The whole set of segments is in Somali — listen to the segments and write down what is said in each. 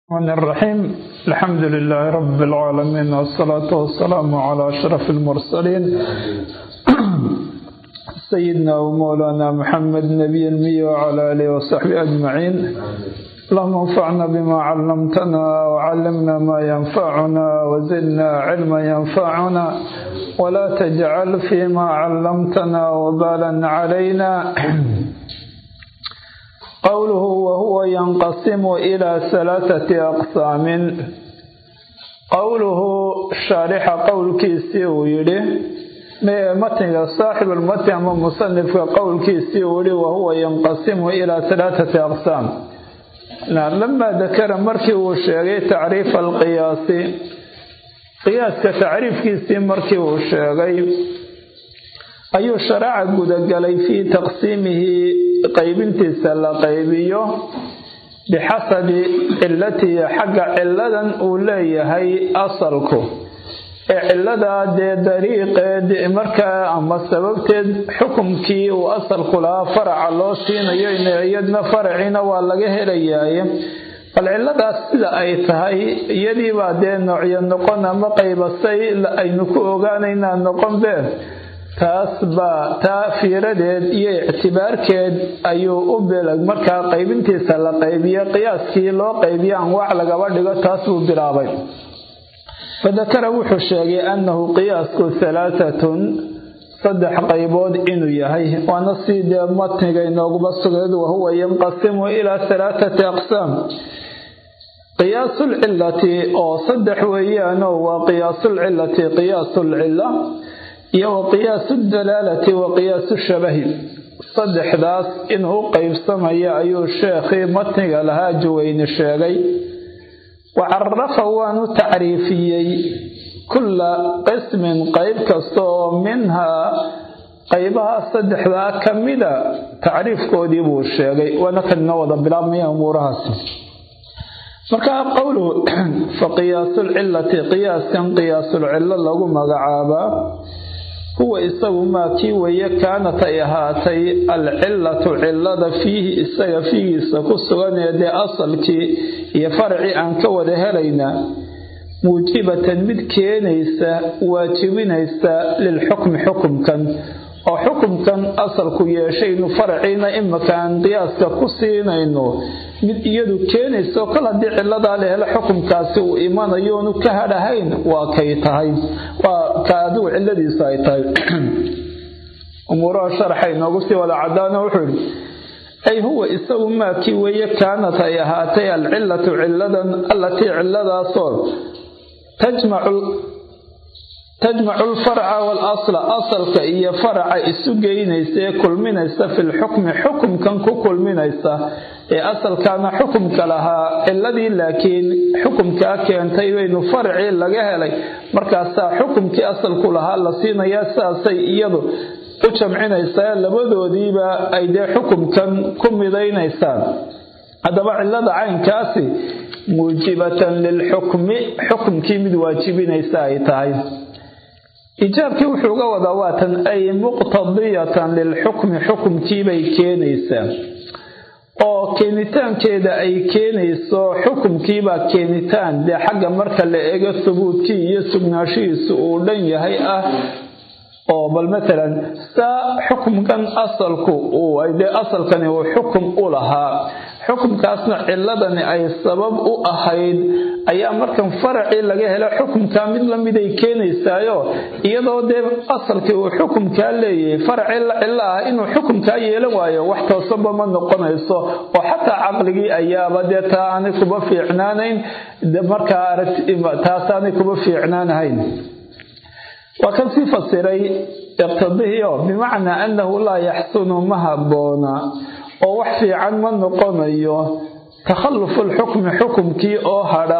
الرحمن الرحيم الحمد لله رب العالمين والصلاة والسلام على أشرف المرسلين سيدنا ومولانا محمد نبي المي وعلى آله وصحبه أجمعين اللهم انفعنا بما علمتنا وعلمنا ما ينفعنا وزدنا علما ينفعنا ولا تجعل فيما علمتنا وبالا علينا قوله وهو ينقسم إلى ثلاثة أقسام قوله شارح قول كيسي ويلي متن صاحب المتن أما مصنف قول كيسي ويلي وهو ينقسم إلى ثلاثة أقسام لما ذكر مركي وشيغي تعريف القياس قياس كتعريف كيسي مركي وشيغي ayuu sharaaca gudagalay fii taqsiimihi qaybintiisa la qaybiyo bixasabi cilatihi xagga ciladan uu leeyahay asalku ee ciladaa dee dariiqeed markaa ama sababteed xukumkii uu asalku lahaa faraca loo siinayo iyadna faraciina waa laga helayaaye bal ciladaas sida ay tahay iyadiibaa dee noocyo noqon ama qaybasay aynu ku ogaanaynaa noqon been taas baa taa fiiradeed iyo ictibaarkeed ayuu u bilag markaa qaybintiisa la qaybiye qiyaaskii loo qaybiye anwaac lagaba dhigo taas buu bilaabay fadakara wuxuu sheegay annahu qiyaasku halaatatun saddex qaybood inuu yahay waana sii dee matniga inooguba sugeed wahuwa yanqasimu ilaa halaathati aqsaam qiyaasulcilati oo saddex weeyaanoo waa qiyaasulcilati qiyaasulcila iyo wa qiyaasu dalaalati wa qiyaasu shabahi saddexdaas inuu u qaybsamaya ayuu sheekhii matniga lahaa juweyne sheegay wa carafa waanu tacriifiyey kulla qismin qayb kasta oo minhaa qaybaha saddexdaa ka mida tacriifkoodii buu sheegay waana kanina wada bilaabmaya umuurahaasi markaa qowluhu fa qiyaasulcilati qiyaaskan qiyaasulcilo lagu magacaabaa huwa isagu maa kii weeye kaanat ay ahaatay alcilatu cilada fiihi isaga fiigiisa ku sugan ee dee asalkii iyo faracii aan ka wada helaynaa muujibatan mid keenaysa waajibinaysa lilxukmi xukumkan oo xukumkan asalku yeeshaynu faraciina imaka aan qiyaaska ku siinayno mid iyadu keenayso kol haddii ciladaa la helo xukumkaasi uu imanayo oonu ka hadhahayn waa kay tahay waa ka adigu ciladiisu ay tahay umuuraha sharaxa inoogu sii wada cadaano wuxuu yidhi ay huwa isagu maakii weeye kaanat ay ahaatay alcilatu ciladan allatii ciladaasoo tajmacu tajmacu alfarca waalasla asalka iyo faraca isu geynaysa ee kulminaysa fi lxukmi xukumkan ku kulminaysa ee asalkaana xukumka lahaa ciladii laakiin xukumkaa keentay baynu faracii laga helay markaasaa xukumkii asalku lahaa la siinayaa sidaasay iyadu u jamcinaysaa labadoodiiba ay dee xukumkan ku midaynaysaan haddaba cilada caynkaasi muujibatan lilxukmi xukumkii mid waajibinaysa ay tahay ijaabkii wuxuu uga wadaa waatan ay muqtadiyatan lilxukmi xukumkiibay keenaysaa oo keenitaankeeda ay keenayso xukumkiibaa keenitaan dee xagga marka la eego thubuutkii iyo sugnaanshihiisu uu dhan yahay ah oo bal matalan saa xukumkan asalku uu dee asalkani uu xukum u lahaa xukumkaasna ciladani ay sabab u ahayd ayaa markan faracii laga helo xukumkaa mid lamiday keenaysaayo iyadoo dee asalkii uu xukumkaa leeyahay faracii la cilo ah inuu xukumkaa yeelan waayo wax toosanba ma noqonayso oo xataa caqligii ayaaba dee taa aanay kuba fiicnaanayn markaa taasaanay kuba fiicnaanahayn waa kan sii fasiray iqtadihio bimacnaa annahu laa yaxsunu ma habboona oo wax fiican ma noqonayo takhallufu lxukmi xukumkii oo hadha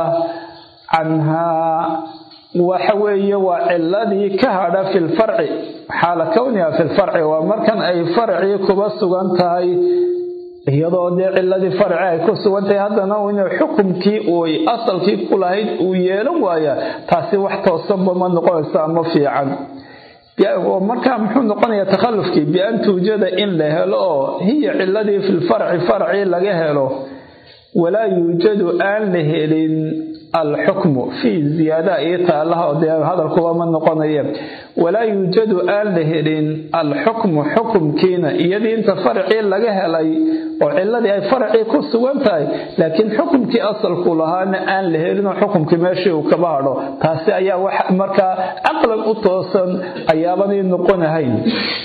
canhaa waxa weeye waa ciladii ka hadha fi lfarci xaala kowniha fi lfarci waa markan ay farcii kuba sugan tahay iyadoo dee ciladii farci ay ku sugan tahay haddana inuu xukumkii uu asalkii ku lahayd uu yeelan waaya taasi wax toosanba ma noqonayso ama fiican markaa muxuu noqonayaa takhallufkii bian tuujada in la helo oo hiya ciladii fi lfarci farcii laga helo walaa yuujadu aan la helin alxukmu fii ziyaada iyo taalaha dee hadalkuba ma noqonaye walaa yuujadu aan la helin alxukmu xukumkiina iyadii inta faracii laga helay oo ciladii ay faracii ku sugan tahay laakiin xukumkii asalku lahaana aan la helinoo xukumkii meeshii uu kaba hadho taasi ayaa wax markaa caqlan u toosan ayaabanay noqonahayn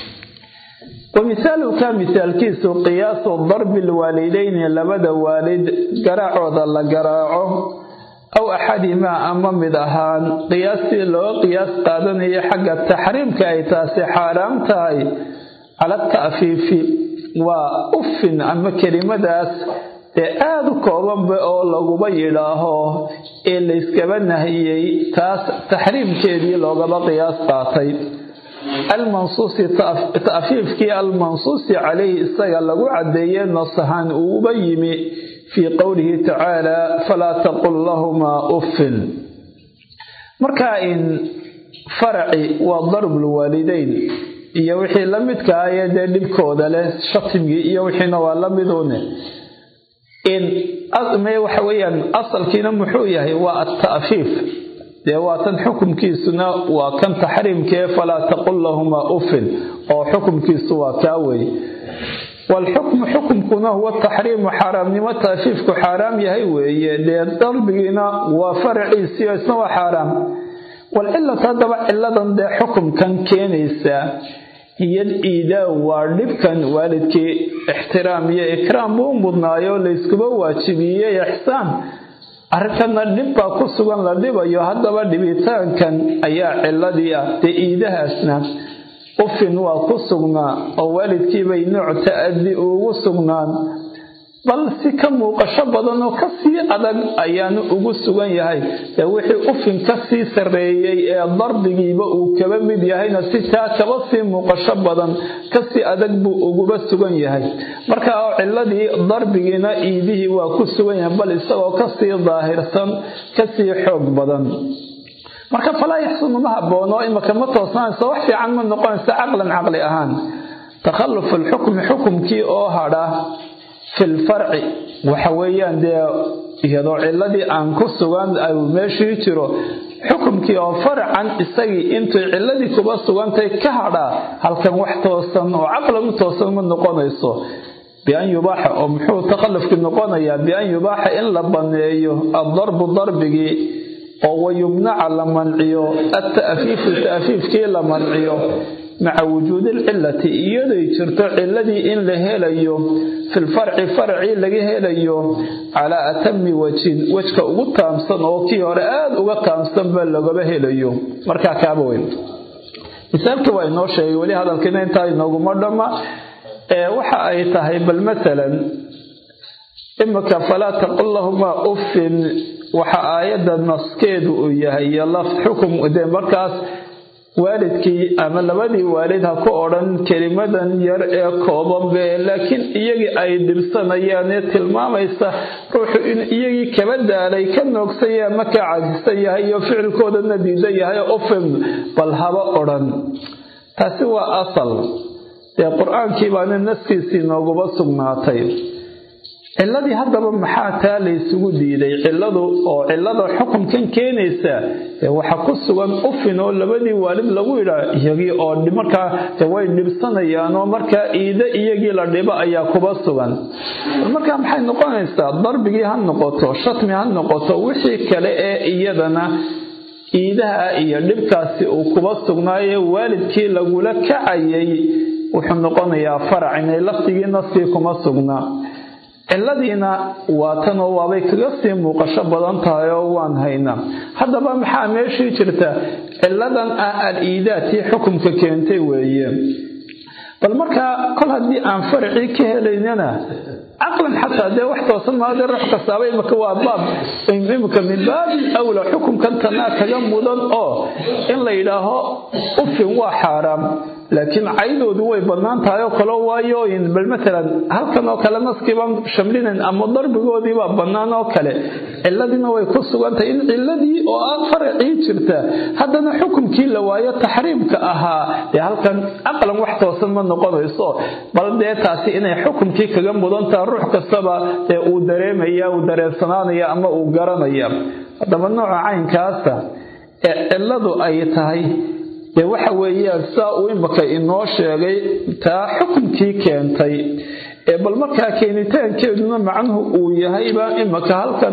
wamisaaluka misaalkiisu qiyaasu darbi lwaalidayni labada waalid garaacooda la garaaco aw axadimaa ama mid ahaan qiyaastii loo qiyaas qaadanayo xagga taxriimka ay taasi xaaraam tahay cala ta'fiifi waa ufin ama kelimadaas ee aada u koobanba oo laguba yidhaaho ee layskaba nahiyey taas taxriimkeedii loogaba qiyaas qaatay almansuusi ta'fiifkii almansuusi calayhi isaga lagu caddeeye nasahan uuba yimi fii qowlihi tacaala falaa taqul lahumaa uffin marka in faraci waa darbulwaalideyn iyo wixii la midka aye dee dhibkooda leh shatimgii iyo wixiina waa la midune in waxa weeyaan asalkiina muxuu yahay waa ata'fiif dee waa tan xukumkiisuna waa kan taxriimkee falaa taqul lahumaa uffin oo xukumkiisu waa kaa wey waalxukmu xukumkuna huwa taxriimu xaaraamnimo taafiifku xaaraam yahay weeye dee darbigiina waa faraciisii oo isna waa xaaraam walcilatu haddaba ciladan dee xukumkan keenaysa iyo iidaaw waa dhibkan waalidkii ixtiraam iyo ikraam buu mudnaayo layskuba waajibiyey ixsaan arrinkana dhib baa ku sugan la dhibayo haddaba dhibitaankan ayaa ciladii ah dee iidahaasna ufin waa ku sugnaa oo waalidkiibay nooc ta'adi ugu sugnaan bal si ka muuqasho badan oo kasii adag ayaanu ugu sugan yahay dee wixii ufin kasii sarreeyey ee darbigiiba uu kaba mid yahayna si taa kaba sii muuqasho badan kasii adag buu uguba sugan yahay marka oo ciladii darbigiina iidihii waa ku sugan yahay bal isagoo kasii daahirsan kasii xoog badan marka falaa yaxsunu ma haboono imaka ma toosnaanayso wax fiican ma noqonayso caqlan caqli ahaan takhalufu alxukmi xukumkii oo hadha fi lfarci waxa weeyaan dee iyadoo ciladii aan ku sugan meeshii jiro xukumkii oo farcan isagii intay ciladii kuba sugantay ka hadhaa halkan wax toosan oo caqlan u toosan ma noqonayso bian yubaaxa oo muxuu takhallufkii noqonayaa bian yubaaxa in la banneeyo addarbu darbigii oo wayumnaca la manciyo ata'fiifu ta'fiifkii la manciyo maca wujuudi alcilati iyaday jirto ciladii in la helayo filfarci farcii laga helayo calaa atami wajin wejka ugu taamsan oo kii hore aada uga taamsanba lagaba helayo markaa kaaba weyn misaalkii waa inoo sheegay weli hadalkiina intaa inooguma dhamma waxa ay tahay bal masalan imika falaa taqul lahumaa uffin waxa aayadda naskeedu uu yahay iyo laf xukum dee markaas waalidkii ama labadii waalid ha ku odhan kelimadan yar ee koobanbe laakiin iyagii ay dhibsanayaan ee tilmaamaysa ruuxu in iyagii kaba daalay ka noogsanya ama ka cajisan yahay iyo ficilkoodana diidan yahay ufin bal haba odhan taasi waa asal dee qur-aankii baana naskiisii nooguba sugnaatay ciladii haddaba maxaa taa laysugu diiday ciladu oo cilada xukunkan keenaysa waxa ku sugan ufin oo labadii waalid lagu yidhaa iyagii oo markaa way dhibsanayaan oo markaa iide iyagii la dhibo ayaa kuba sugan markaa maxay noqonaysaa darbigii ha noqoto shatmi ha noqoto wixii kale ee iyadana iidaha iyo dhibkaasi uu kuba sugnaaye waalidkii lagula kacayay wuxuu noqonayaa farac inay laftigii naskii kuma sugnaa ciladiina waa tan oo waabay kaga sii muuqasho badan tahay oo waan haynaa haddaba maxaa meeshii jirta ciladan ah al-iidaatii xukumka keentay weeye bal markaa kol haddii aan faracii ka helaynana caqlan xataa dee wax toosan maade ruux kastaaba imika waa baab imika min baabi awla xukumkan tanaa kaga mudan oo in la yidhaaho ufin waa xaaraam laakiin caydoodu way bannaan tahay oo kale waayo bal matalan halkan oo kale naskiibaan shamlinayn ama darbigoodiibaa bannaan oo kale ciladiina way ku sugantahay in ciladii oo ah faracii jirta haddana xukumkii la waayo taxriimka ahaa dee halkan aqlan wax toosan ma noqonayso bal dee taasi inay xukumkii kaga mudantaha ruux kastaba dee uu dareemaya uu dareensanaanaya ama uu garanaya haddaba nooca caynkaasa ee ciladu ay tahay dee waxa weeyaan saa uu imaka inoo sheegay taa xukumkii keentay ee bal markaa keenitaankeeduna macnuhu uu yahayba imaka halkan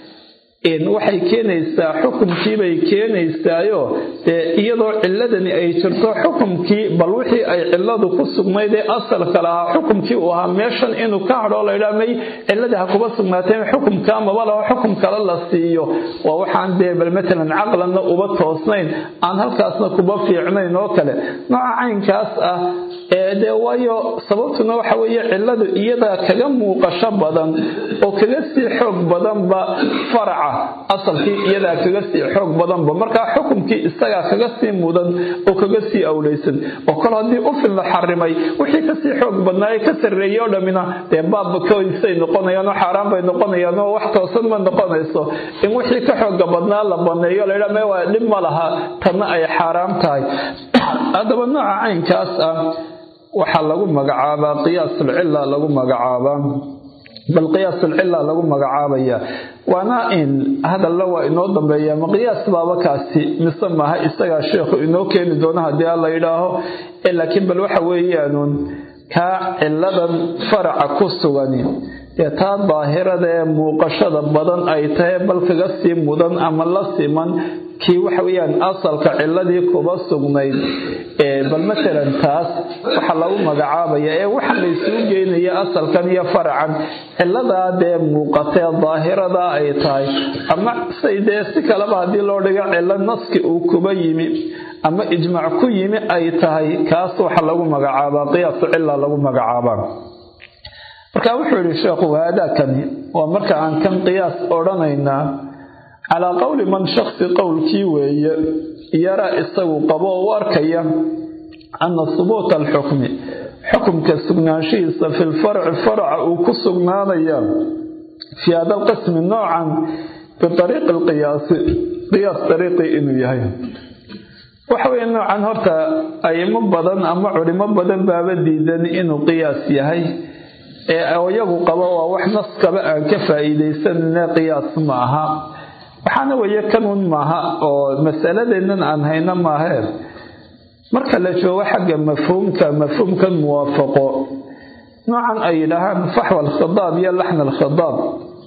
waxay keenaysaa xukumkiibay keenaysaayo dee iyadoo ciladani ay jirto xukumkii bal wixii ay ciladu ku sugnayd ee asalka lahaa xukumkii uu ahaa meeshan inuu ka hadhoo laydhaa may ciladii ha kuba sugnaateen xukumka maba laho xukum kale la siiyo waa waxaan dee bal matalan caqlanna uba toosnayn aan halkaasna kuba fiicnayn oo kale nooca caynkaas ah ee dee waayo sababtuna waxa weeye ciladu iyadaa kaga muuqasho badan oo kaga sii xoog badanba faraca asalkii iyadaa kaga sii xoog badanba markaa xukumkii isagaa kaga sii mudan oo kaga sii awlaysan oo kol haddii ufin la xarimay wixii kasii xoog badnaaye ka sarreeyey oo dhammina dee baabbakoysay noqonayaan oo xaaraan bay noqonayaan oo wax toosan ma noqonayso in wixii ka xooga badnaa la baneeyo laydhaa me waa dhib ma laha tanna ay xaaraam tahay haddaba nooca caynkaas ah waxaa lagu magacaabaa qiyaasulcilla lagu magacaabaa bal qiyaasulcilla lagu magacaabaya waana in hadalla waa inoo dambeeya ma qiyaas baaba kaasi mise maaha isagaa sheekhu inoo keeni doono haddii alla yidhaaho laakiin bal waxa weeyaanuun kaa ciladan faraca ku sugani dee taa daahirada ee muuqashada badan ay tahay bal kaga sii mudan ama la siman kii waxa weeyaan asalka ciladii kuba sugnayd bal matalan taas waxaa lagu magacaabaya ee waxa laysugu geynaya asalkan iyo faracan ciladaa dee muuqatee daahirada ay tahay ama say dee si kaleba haddii loo dhigo cilo naski uu kuba yimi ama ijmac ku yimi ay tahay kaas waxa lagu magacaabaa qiyaasu cila lagu magacaabaa marka wuxuu yidhi sheekhu haadaakani waa marka aan kan qiyaas odhanaynaa calaa qowli man shaksi qowlkii weeye yaraa isagu qabo oo u arkaya ana hubuuta alxukmi xukumka sugnaanshihiisa fi lfarci faraca uu ku sugnaanaya fii hada alqismi noocan biariiqi alqiyaasi qiyaas dariiqii inuu yahay waxa weeye noocan horta ayimo badan ama culimo badan baaba diidan inuu qiyaas yahay ee iyagu qabo waa wax naskaba aan ka faa'iidaysanine qiyaas ma aha waxaana weeye kanuun maaha oo masaladeennan aan hayno maahee marka la joogo xagga mafhuumka mafhuumkan muwaafaqo noocan ay yidhaahaan faxwa alkhidaab iyo laxna alkhidaab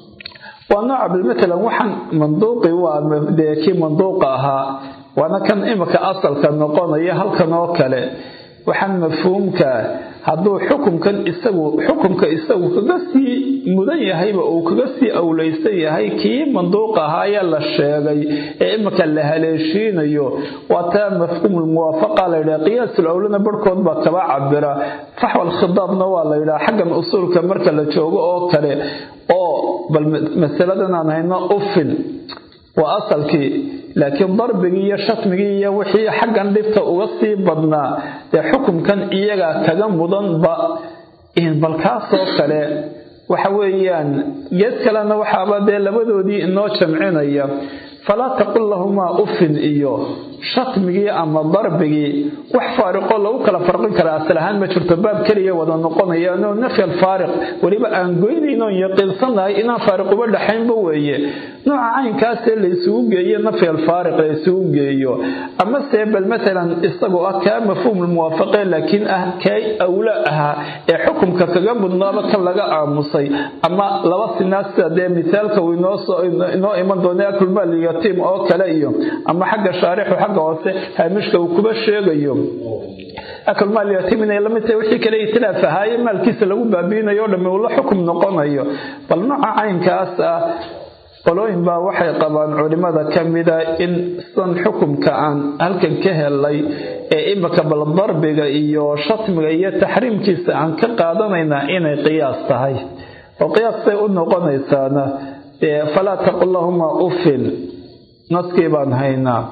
waa nooca bilmatalan waxaan manduuqi waa dee kii manduuqa ahaa waana kan imika asalka noqonaya halkan oo kale waxaan mafhuumka hadduu xukumkan isagu xukumka isagu kaga sii mudan yahayba uu kaga sii awlaysan yahay kii manduuqa ahaayee la sheegay ee imika la haleeshiinayo waa taa mafhuumulmuwaafaqa la yidhaha qiyaasul awlana barhkood baa kaba cabira faxwal khidaabna waa la yidhaha xaggan usuulka marka la joogo oo kale oo bal masaladan aan hayno ufin waa asalkii laakiin darbigii iyo shatmigii iyo wixii xaggan dhibta uga sii badnaa dee xukumkan iyaga kaga mudanba bal kaasoo kale waxa weeyaan geed kalena waxaaba dee labadoodii inoo jamcinaya falaa taqul lahumaa ufin iyo shatmigii ama darbigii wax faariqoo lagu kala farqin karaa asal ahaan ma jirto baab keliya wada noqonayaanoo nafy alfaariq weliba aan goynaynoon yaqiinsannahay inaan faariq uba dhaxaynba weeye nooca caynkaasee la isugu geeyo nafy alfaariq la isugu geeyo amase bal matalan isagoo ah kaa mafhuumulmuwaafaqe laakiin ah kay awla ahaa ee xukumka kaga mudnaaba kan laga aamusay ama laba sinaa sida dee misaalka uu inoo iman doona akulmaaliyatiim oo kale iyo ama xagga shaarixu xagga hoose haamishka uu kuba sheegayo akulmaaliyatiim inay lamid tahay wixii kale itilaaf ahaaye maalkiisa lagu baabiinayo o dhamme uu la xukum noqonayo bal nooca caynkaas ah qolooyin baa waxay qabaan culimada ka mida in san xukumka aan halkan ka helay ee imika bal darbiga iyo shatmiga iyo taxriimkiisa aan ka qaadanaynaa inay qiyaas tahay oo qiyaastay u noqonaysaana falaa taqul lahumaa ufin naskii baan haynaa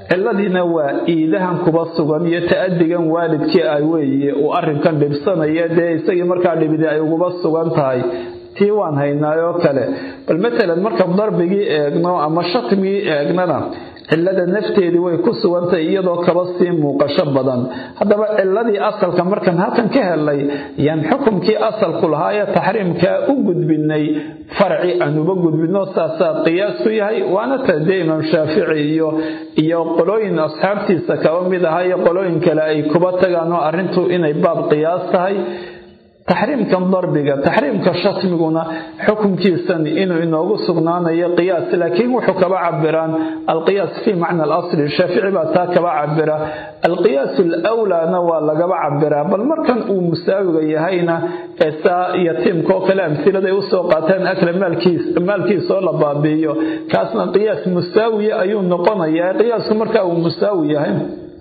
ciladiina waa iidahan kuba sugan iyo ta-adigan waalidkii ah weeye uu arrinkan dhibsanaya dee isagii markaa dhibidi ay uguba sugan tahay tii waan haynaayoo kale bal matalan marka darbigii eegno ama shatmigii eegnana cilada nafteedii way ku sugantahay iyadoo kaba sii muuqasho badan haddaba ciladii asalka markaan halkan ka helnay yaan xukumkii asalku lahaa ee taxriimkaa u gudbinay farci aan uba gudbino saasaa qiyaasku yahay waana ta dee imaam shaafici iyo iyo qolooyin asxaabtiisa kaba mid ahaa iyo qolooyin kale ay kuba tagaan oo arrintu inay baab qiyaas tahay taxriimkan darbiga taxriimka shatmiguna xukunkiisan inuu inoogu sugnaanayo qiyaas laakiin wuxuu kaba cabiraan alqiyaas fii macna alasli shaafici baa taa kaba cabira alqiyaas alawlaana waa lagaba cabiraa bal markan uu musaawiga yahayna ee saa yatiimka oo kale amhiladay usoo qaateen akla maalkiisa oo la baabiiyo kaasna qiyaas musaawiya ayuu noqonayaa qiyaasku markaa uu musaawi yahay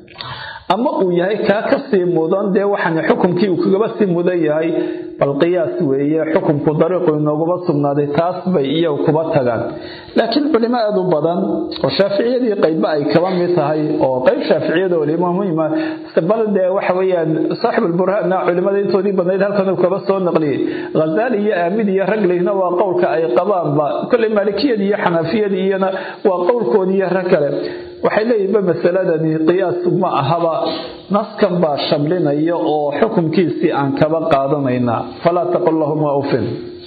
ama uu yahay kaa ka sii mudan dee waxaan xukumkii uu kagaba sii mudan yahay bal qiyaas weeye xukumku dariiqu inooguma sugnaaday taas bay iyagu kuba tagaan laakiin culimo aada u badan oo shaaficiyadii qaybba ay kaba mid tahay oo qayb shaaficiyada waliba muhima bal dee waxa weeyaan saaxibulburhaanna culimada intoodii badnayd halkan uu kaba soo naqliyey ghazaali iyo aamid iyo raglihna waa qowlka ay qabaanba kolley maalikiyadii iyo xanafiyadii iyana waa qowlkoodii iyo rag kale waxay leeyihinba masaladani qiyaas ma ahaba naskan baa shamlinaya oo xukumkiisii aan kaba qaadanaynaa falaa taqul lahuma ufin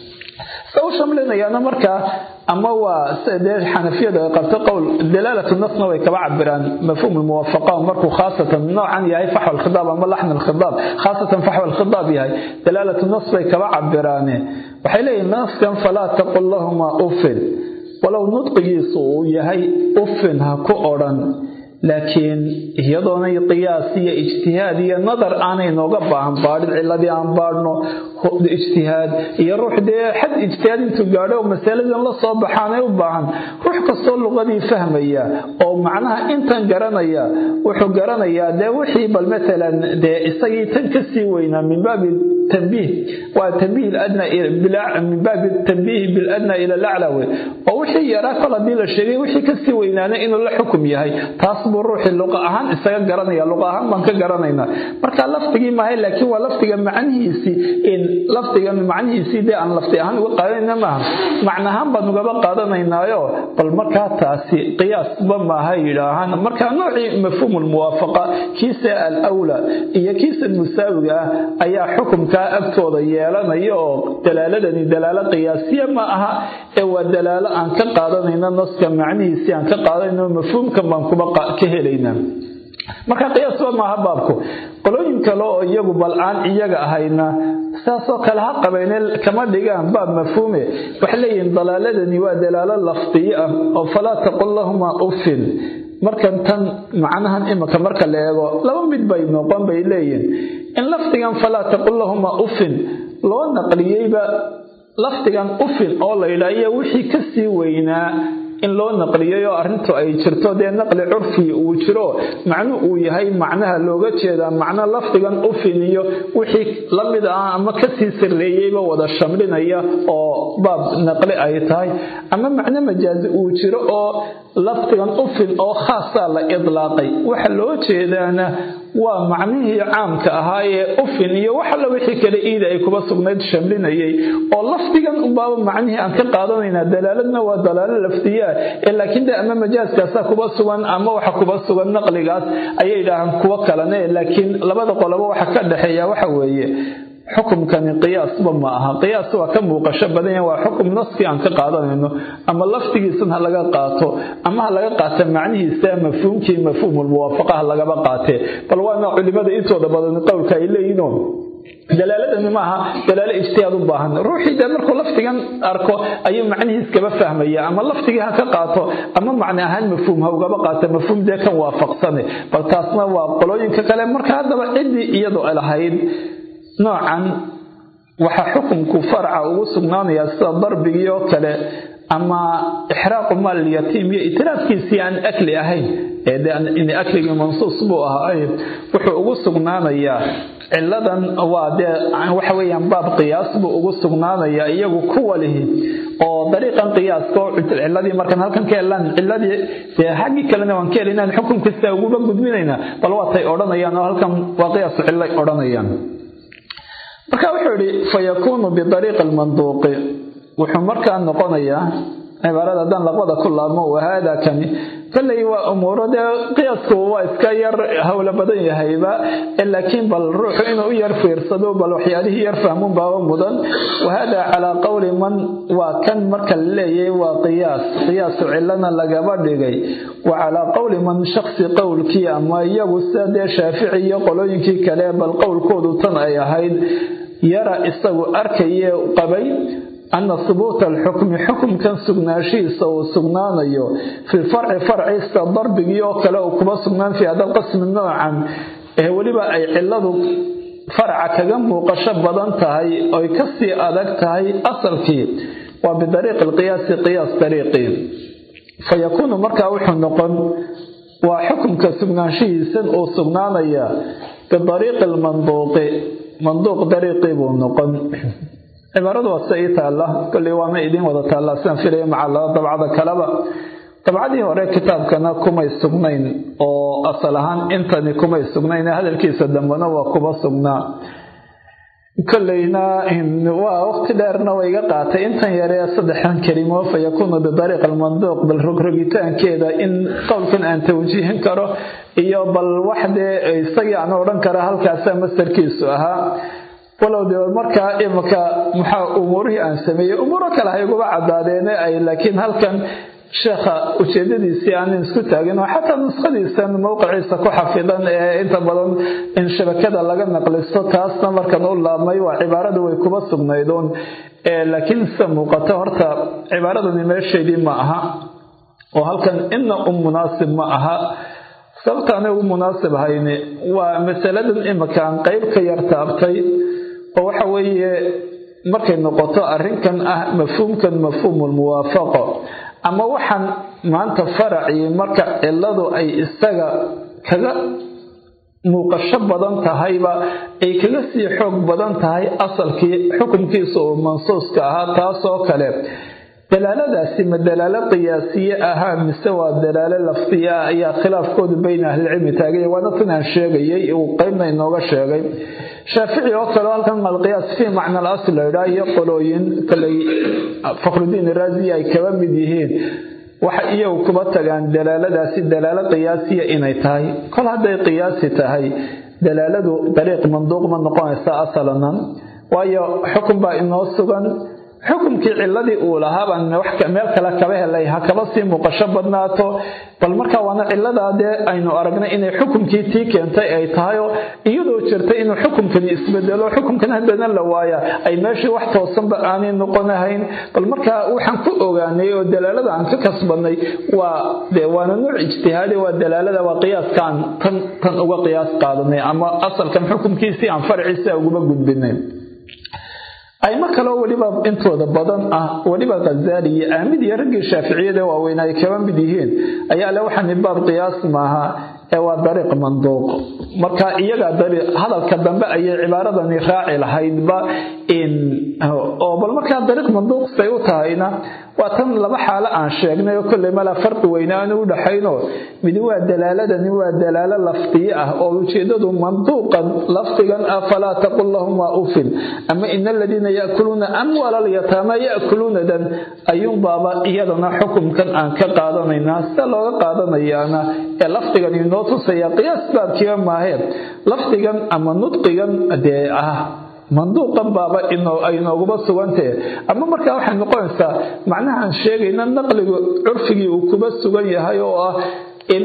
se u shamlinayaana markaa ama waa dee xanafiyadu ay qabto qowl dalaalatu nasna way kaba cabiraan mafhuum lmuwafaqa markuu khaasatan noocan yahay faxwa alkhidaab ama laxn alkhidaab khaasatan faxwa alkhidaab yahay dalaalatu nas bay kaba cabiraane waxay leeyihin naskan falaa taqul lahuma ufin walow nudqigiisu uu yahay ufin ha ku odhan laakiin iyadoonay qiyaas iyo ijtihaad iyo nadar aanay nooga baahan baadhin ciladii aan baadhno ijtihaad iyo ruux dee xad ijtihaad intuu gaadho oo masaladan la soo baxaanay u baahan ruux kastoo luqadii fahmaya oo macnaha intan garanaya wuxuu garanayaa dee wixii bal matalan dee isagii tan kasii weynaa min baabi tanbiih waa tanbiih adna min baabi tanbiihi biladna ila lacla wey oo wixii yaraa kol haddii la sheegay wixii kasii weynaana inuu la xukum yahay taas buu ruuxii luqa ahaan isaga garanaya luqa ahaan baan ka garanaynaa marka lafdigii maahay laakiin waa lafdiga macnihiisii in lafdiga macnihiisii dee aan lafdi ahaan uga qaadanayna maaha macnahaan baan ugaba qaadanaynaayo bal markaa taasi qiyaasba maaha yidhaahaan marka noocii mafhuum lmuwaafaqa kiisa alawla iyo kiisa musaawiga ah ayaa xukumkaa agtooda yeelanaya oo dalaaladani dalaalo qiyaasiya ma aha ee waa dalaalo aan ka qaadanayno naska macnihiisii aan ka qaadanayno mafhuumkan baan kuba ka helaynaa marka qiyaasba maaha baabku qolooyin kale oo iyagu bal aan iyaga ahayna saasoo kale ha qabeene kama dhigaan baab mafhuume waxay leeyihiin dalaaladani waa dalaalo lafdiyo ah oo falaa taqul lahuma ufin markan tan macnahan imika marka la eego laba mid bay noqon bay leeyihiin in lafdigan falaa taqul lahuma ufin loo naqliyeyba lafdigan ufin oo la yidhaahiyo wixii kasii weynaa in loo naqliyay oo arrintu ay jirto dee naqli curfi uu jiro macnu uu yahay macnaha looga jeedaa macno lafdigan ufin iyo wixii la mid ah ama kasii sarreeyeyba wada shamlinaya oo baab naqli ay tahay ama macno majaazi uu jiro oo lafdigan ufin oo khaasaa la idlaaqay waxa loo jeedaana waa macnihii caamka ahaa ee ufin iyo wax alla wixii kale iida ay kuba sugnayd shamlinayay oo lafdigan unbaaba macnihii aan ka qaadanaynaa dalaaladna waa dalaalo lafdiyaa ee laakiin de ama majaaskaasaa kuba sugan ama waxa kuba sugan naqligaas ayay idhaahaan kuwo kalene laakiin labada qoloba waxa ka dhexeeya waxa weeye xukumkani qiyaasba ma aha qiyaas waa ka muuqasho badanya waa xukum naskii aan ka qaadanayno ama lafdigiisan ha laga qaato ama ha laga qaata macnihiisa mafhuumkii mafhuumulmuwaafaqa ha lagaba qaatee bal waana culimada intooda badan qowlka ay leeyihiino dalaaladani maaha dalaalo ijtihaad u baahan ruuxii dee markuu lafdigan arko ayuu macnihiis kaba fahmaya ama lafdigii ha ka qaato ama macni ahaan mafhuum ha ugaba qaato mafhuum dee kan waafaqsane bal taasna waa qolooyinka kale marka haddaba ciddii iyadoo lahayd noocan waxaa xukunku farca ugu sugnaanayaa sida darbigii oo kale ama ixraaqu maal yatiim iyo itiraafkiisii aan akli ahayn ee akligii mansuus buu ahaa wuxuu ugu sugnaanayaa ciladan waa dee waxa weeyaan baab qiyaas buu ugu sugnaanayaa iyagu kuwa lihi oo dariiqan qiyaaska oo ciladii markaan halkan ka helaan ciladii dee xaggii kalena waan ka helinaan xukun kasta uguba gudbinaynaa bal waatay odhanayaan oo halkan waa qiyaasu cilay odhanayaan marka wuxuu yidhi fayakuunu bidariiqi almanduuqi wuxuu markaa noqonayaa cibaarada haddaan laqbada ku laabmo wahaada kani kolley waa umuuro dee qiyaasku waa iska yar howlo badan yahayba laakiin bal ruuxu inuu u yar fiirsado bal waxyaalihii yar fahmuun baaba mudan wahaada calaa qowli man waa kan marka la leeyahay waa qiyaas qiyaasu cilana lagaba dhigay wa calaa qowli man shaksi qowlkii ama iyagu sida dee shaafici iyo qolooyinkii kale bal qowlkoodu tan ay ahayd yara isagu arkaye qabay ana hubuuta alxukmi xukumkan sugnaanshihiisa uu sugnaanayo fi lfarci farciisa darbigii oo kale uu kuba sugnaan fi hada qasmi noocan ee weliba ay ciladu farca kaga muuqasho badan tahay oy kasii adag tahay asalkii waa bidariiqi alqiyaasi qiyaas dariiqii fayakuunu markaa wuxuu noqon waa xukumka sugnaanshihiisan uu sugnaanaya bidariiqi almanduuqi manduuq dariiqii buu noqon cibaaradu waa sida ii taalla kolley waana idiin wada taallaa sidaan filaya maca laba dabcada kaleba dabcadii hore kitaabkana kumay sugnayn oo asal ahaan intani kumay sugnayn hadalkiisa dambena waa kuba sugnaa kolleyna waa waqti dheerna way iga qaatay intan yaree saddexdan kelimo fa yakuunu bidariiq almanduuq bal rogrogitaankeeda in qowlkan aan tawjiihin karo iyo bal waxdee isagii aan odhan kara halkaasaa mastarkiisu ahaa walow de markaa imika maxaa umuurihii aan sameeyey umuuro kale ha iguba cadaadeene ay laakiin halkan sheekha ujeedadiisii aanan isku taagin oo xataa nuskhadiisan mowqiciisa ku xafidan ee inta badan in shabakada laga naqlisto taasna markan u laabmay waa cibaaradu way kuba sugnaydoon laakiin sida muuqato horta cibaaradani meesheedii ma aha oo halkan ina u munaasib ma aha sababta anay ugu munaasib hayni waa masaladan imika aan qeyb ka yar taabtay oo waxa weeye markay noqoto arrinkan ah mafhuumkan mafhuumulmuwaafaqo ama waxaan maanta faracii marka ciladu ay isaga kaga muuqasho badan tahayba ay kaga sii xoog badan tahay asalkii xukunkiisa oo mansuuska ahaa taasoo kale dalaaladaasi ma dalaalo qiyaasiye ahaa mise waa dalaalo lafdiya ah ayaa khilaafkoodu bayna ahlicilmi taagaya waana tan aan sheegayay uu qeybna inooga sheegay shaafici oo kale halkan alqiyaas fii macna al asl laydhaa iyo qolooyin kaley fakhrudiin iraazi ay kaba mid yihiin waxa iyagu kuba tagaan dalaaladaasi dalaalo qiyaasiya inay tahay kol hadday qiyaasi tahay dalaaladu dariiq manduuq ma noqonaysa asalanan waayo xukun baa inoo sugan xukumkii ciladii uu lahaabaan meel kale kaba helay ha kaba sii muuqasho badnaato bal markaa waana ciladaa dee aynu aragnay inay xukumkii tii keentay ay tahayoo iyadoo jirtay inuu xukumkani isbedelo xukumkan haddana la waaya ay meeshii wax toosanba aanay noqonahayn bal markaa waxaan ku ogaanay oo dalaalada aan ka kasbanay waa de waana nuuc ijtihaadi waa dalaalada waa qiyaaskaan tan tan uga qiyaas qaadanay ama asalkan xukumkiisii aan farciisa uguma gudbinay aymo kaleo weliba intooda badan ah weliba khazaali iyo aamid iyo raggii shaaficiyada waaweyn ay kaba mid yihiin ayaa le waxaani baab qiyaas maaha ee waa dariiq manduuq marka iyaga hadalka dambe ayay cibaaradani raaci lahaydba oo bal markaa dariiq manduuq say u tahayna waa tan laba xaalo aan sheegnay oo kolley malaa farqi weyne aanu u dhaxaynoo midi waa dalaaladani waa dalaalo lafdiye ah oo ujeedadu manduuqan lafdigan ah falaa taqul lahuma ufin ama ina aladiina yaakuluuna amwaala alyataama yaakuluunadan ayuunbaaba iyadana xukumkan aan ka qaadanaynaa sida looga qaadanayaana ee lafdigan inoo tusaya qiyaas baabkiiba maahee lafdigan ama nudqigan dee ah manduuqan baaba ay nooguba sugantahe ama markaa waxay noqonaysaa macnahaan sheegayna naqligu curfigii uu kuba sugan yahay oo ah in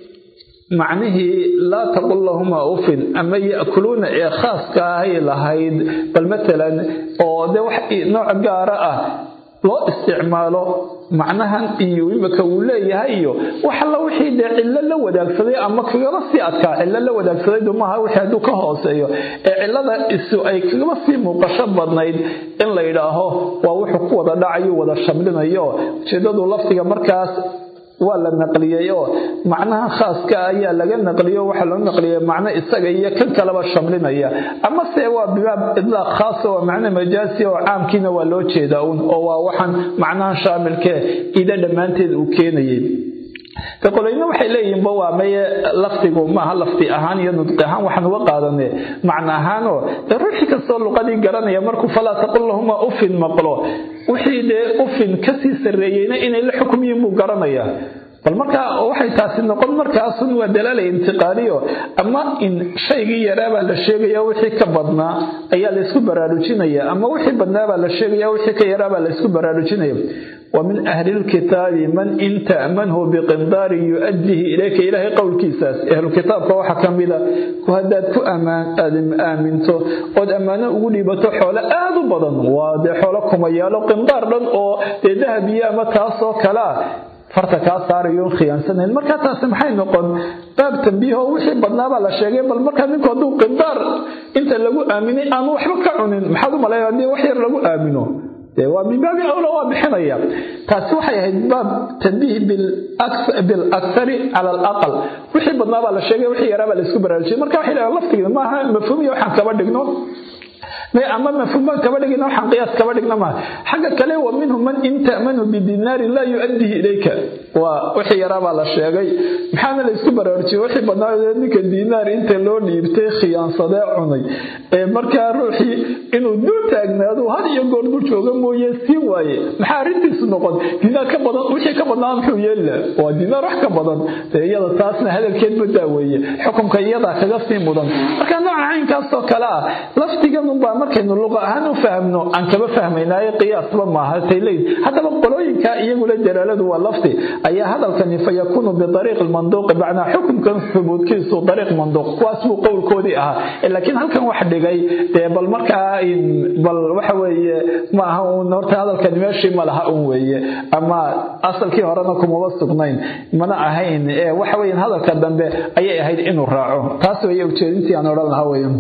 macnihii laa taqul lahuma ufin ama ya'kuluuna ee khaaska ahay lahayd bal matalan oo de wax nooc gaara ah loo isticmaalo macnahan iyo imika uu leeyahay iyo wax alla wixii dee cillo la wadaagsaday ama kagaba sii adkaa cillo la wadaagsadaydu maaha wixii hadduu ka hooseeyo ee cillada isu ay kagaba sii muuqasho badnayd in la yidhaaho waa wuxuu ku wada dhacayo wada shamlinayo ujeedadu lafdiga markaas waa la naqliyey oo macnaha khaaska ayaa laga naqliyo waxaa loo naqliyay macno isaga iyo kan kaleba shamlinaya ama se waa bibaab idlaaq khaasa waa macno majaasi oo caamkiina waa loo jeedaa un oo waa waxaan macnaha shaamilkee ida dhammaanteed uu keenayay de qolayna waxay leeyihiinba waa maye lafdigu maaha lafdi ahaan iyo nudqi ahaan waxaan uga qaadane macno ahaanoo dee ruuxii kastoo luqadii garanaya markuu falaa taqul lahuma ufin maqlo wixii dee ufin kasii sarreeyeyna inay la xukmiyiin buu garanayaa bal markaa waxay taasi noqon markaasun waa dalaala intiqaaliyo ama in shaygii yaraabaa la sheegaya wixii ka badnaa ayaa laysku baraarujinaya ama wixii badnaabaa la sheegaya wixii ka yaraabaa laysku baraarujinaya ومن أهل الكتاب من إن تأمنه بقنطار يؤديه إليك إلهي قول كيساس أهل الكتاب كوحا كاملة وهداد كو أمان آدم آمنتو قد أمانة أولي بتو حول آدو بدن وادي حولكم أيالو قنطار لن أو ذهب يا متاسو كلا farta kaa saarayoon khiyaansanan markaa taasi maxay noqon baab tambiiho wixii badnaabaa la sheegay bal markaa ninku hadduu qindaar inta lagu aaminay aanu waxba ka cunin maxaad u malaya haddii wax yar lagu aamino waa min baabi awla waa bixinaya taasi waxay ahayd baab tanbiih bilakari cala alaqal wixii badnaa baa la sheegay wixii yaraa baa la isku baraarujiyay marka waxay dhahaan laftigeeda maaha mafhuumiya waxaan kaba dhigno ama mafhuumaan kaba dhigina waxaan qiyaas kaba dhigna maaha xagga kale wa minhum man in ta'manu bidinaarin laa yu'addihi ilayka waa wixii yaraa baa la sheegay maxaana la isku baraarujiyay wixii badnaa ninka diinaar inta loo dhiibtay khiyaansadee cunay ee markaa ruuxii inuu dul taagnaado had iyo goor dul jooga mooye sii waaye maxaa arrintiisu noqon diinaar ka badan wixii ka badnaa muxuu yeelila waa diinaar wax ka badan dee iyada taasna hadalkeed badaa weeye xukunka iyadaa kaga sii mudan marka nooca caynkaasoo kale ah laftiganunbaa markaynu luqa ahaan u fahmno aan kaba fahmaynaayo qiyaasba maaha tayleyd haddaba qolooyinka iyagula dalaaladu waa lafti ayaa hadalkani fa yakuunu biariiqi lmanduuqi macnaa xukunkan hubuudkiisu dariiq manduuq kuwaas buu qowlkoodii ahaa laakiin halkan wax dhigay dee bal markaa bal waxa weeye ma aha uun horta hadalkani meeshii ma laha un weeye ama asalkii horena kumaba sugnayn mana ahayn ee waxa weeye hadalka dambe ayay ahayd inuu raaco taas weeye ujeedintii aan odhan lahaa weeye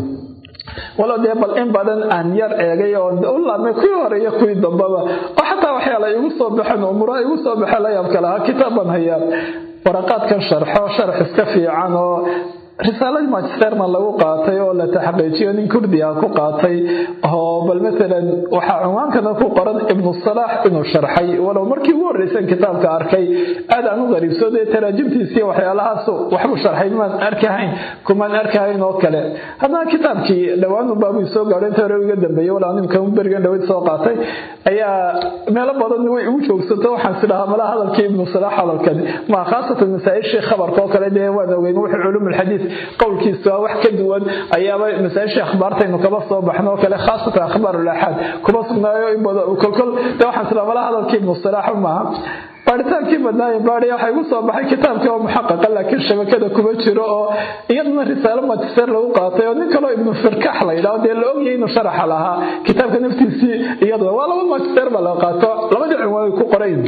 walo dee bal in badan aan yar eegay oo u laabmay kuwii horeeyo kuwii dambaba oo xataa waxyaala igu soo baxeen umuraa igu soo baxeen la yaabka lahaa kitaab baan hayaa waraqaadkan sharxo sharax iska fiican oo risaaladii magisterna lagu qaatay oo la taxqiijiyo nin kurdiga ku qaatay oo bal maalan waxaa cunwaankana ku qoran ibnu salaax inuu sharxay walow markii ugu horreysan kitaabka arkay aad aan u qariibso dee taraajimtiisii waxyaalahaas waxbuu sharxay maan arkahayn kumaan arkahayn oo kale haddana kitaabkii dhowaanu baabuu soo gaadho inta hore iga dambeeyey walaa nimka berigan dhaweyd soo qaatay ayaa meelo badan way ugu joogsato waxaan sidhahaa malaha hadalkii ibnu salaax hadalkan ma khaasatan masaa-ishii khabarka oo kale dee waan ogeyn wuxuu culuumulxadiis qowlkiisu waa wax ka duwan ayaaba masaa-ishii akhbaartaynu kaba soo baxno oo kale khaasatan akhbaarulaxaad kuma sugnaayo in badan kolkol de waxaan sidhaha malaha hadalkii ibnu salaax maaha baaritaankii badnaaye baadhiya waxaa igu soo baxay kitaabkii oo muxaqaqa laakiin shabakada kuma jiro oo iyaduna risaalo magister lagu qaatay oo nin kaloo ibnu firkax la yidhaho dee la ogyahay inuu sharaxa lahaa kitaabka naftiisii iyaduna waa laba magister baa la qaato labadii cunwaan way ku qorayn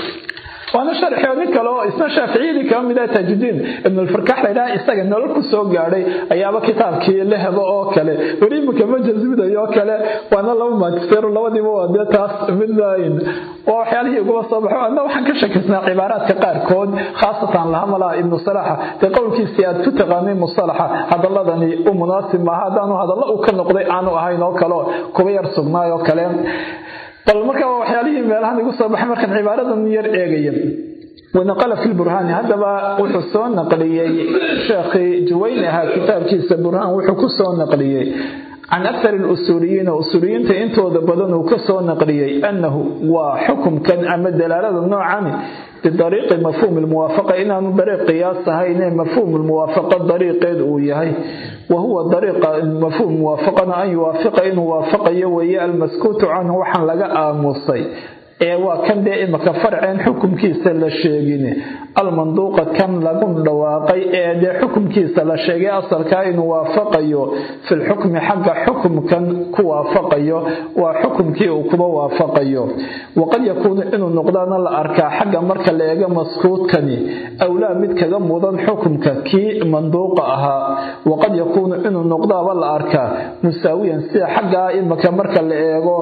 waana sharxi oo nin kale oo isna shaaficiyadii kaba mid ah taajudiin ibnulfarkax laydhaha isaga nolol ku soo gaadhay ayaaba kitaabkii la hebo oo kale weli iminka ma jasmidayo oo kale waana laba magister labadiiba waa dee taas midlayn waa waxyaalihii uguma soo baxo adna waxaan ka shakisnaa cibaaraadka qaarkood khaasatan laha malaha ibnu salaxa dee qowlkiisii aad ku taqaanay musalaxa hadaladani u munaasib maaha haddaanu hadallo uu ka noqday aanu ahayn oo kale kuba yar sugnaay oo kale bal marka waa waxyaalihii meelahan igu soo baxay markaan cibaaradan yar eegaya wanaqala fi lburhaani haddaba wuxuu soo naqliyey sheekhii juwayni ahaa kitaabkiisa burhaan wuxuu ku soo naqliyey can akar lusuuliyiina usuuliyiinta intooda badan uu ka soo naqliyey annahu waa xukumkan ama dalaalada noocani bidariiqi mafhuum lmuwaafaqa inaanu dariiq qiyaas ahayne mafhuum lmuwaafaqa dariiqeed uu yahay wa huwa dariiqa mafhuum muwaafaqana an yuwaafiqa inuu waafaqayo weeye almaskuutu canhu waxaan laga aamusay ee waa kan dee imaka farceen xukumkiisa la sheegin almanduuqa kan lagu dhawaaqay ee dee xukumkiisa la sheegay asalkaa inuu waafaqayo filxukmi xagga xukumkan ku waafaqayo waa xukumkii uu kuba waafaqayo waqad yakuunu inuu noqdaana la arkaa xagga marka la eego maskuudkani awlaa mid kaga mudan xukumka kii manduuqa ahaa waqad yakuunu inuu noqdaaba la arkaa musaawiyan sida xaggaa imaka marka la eego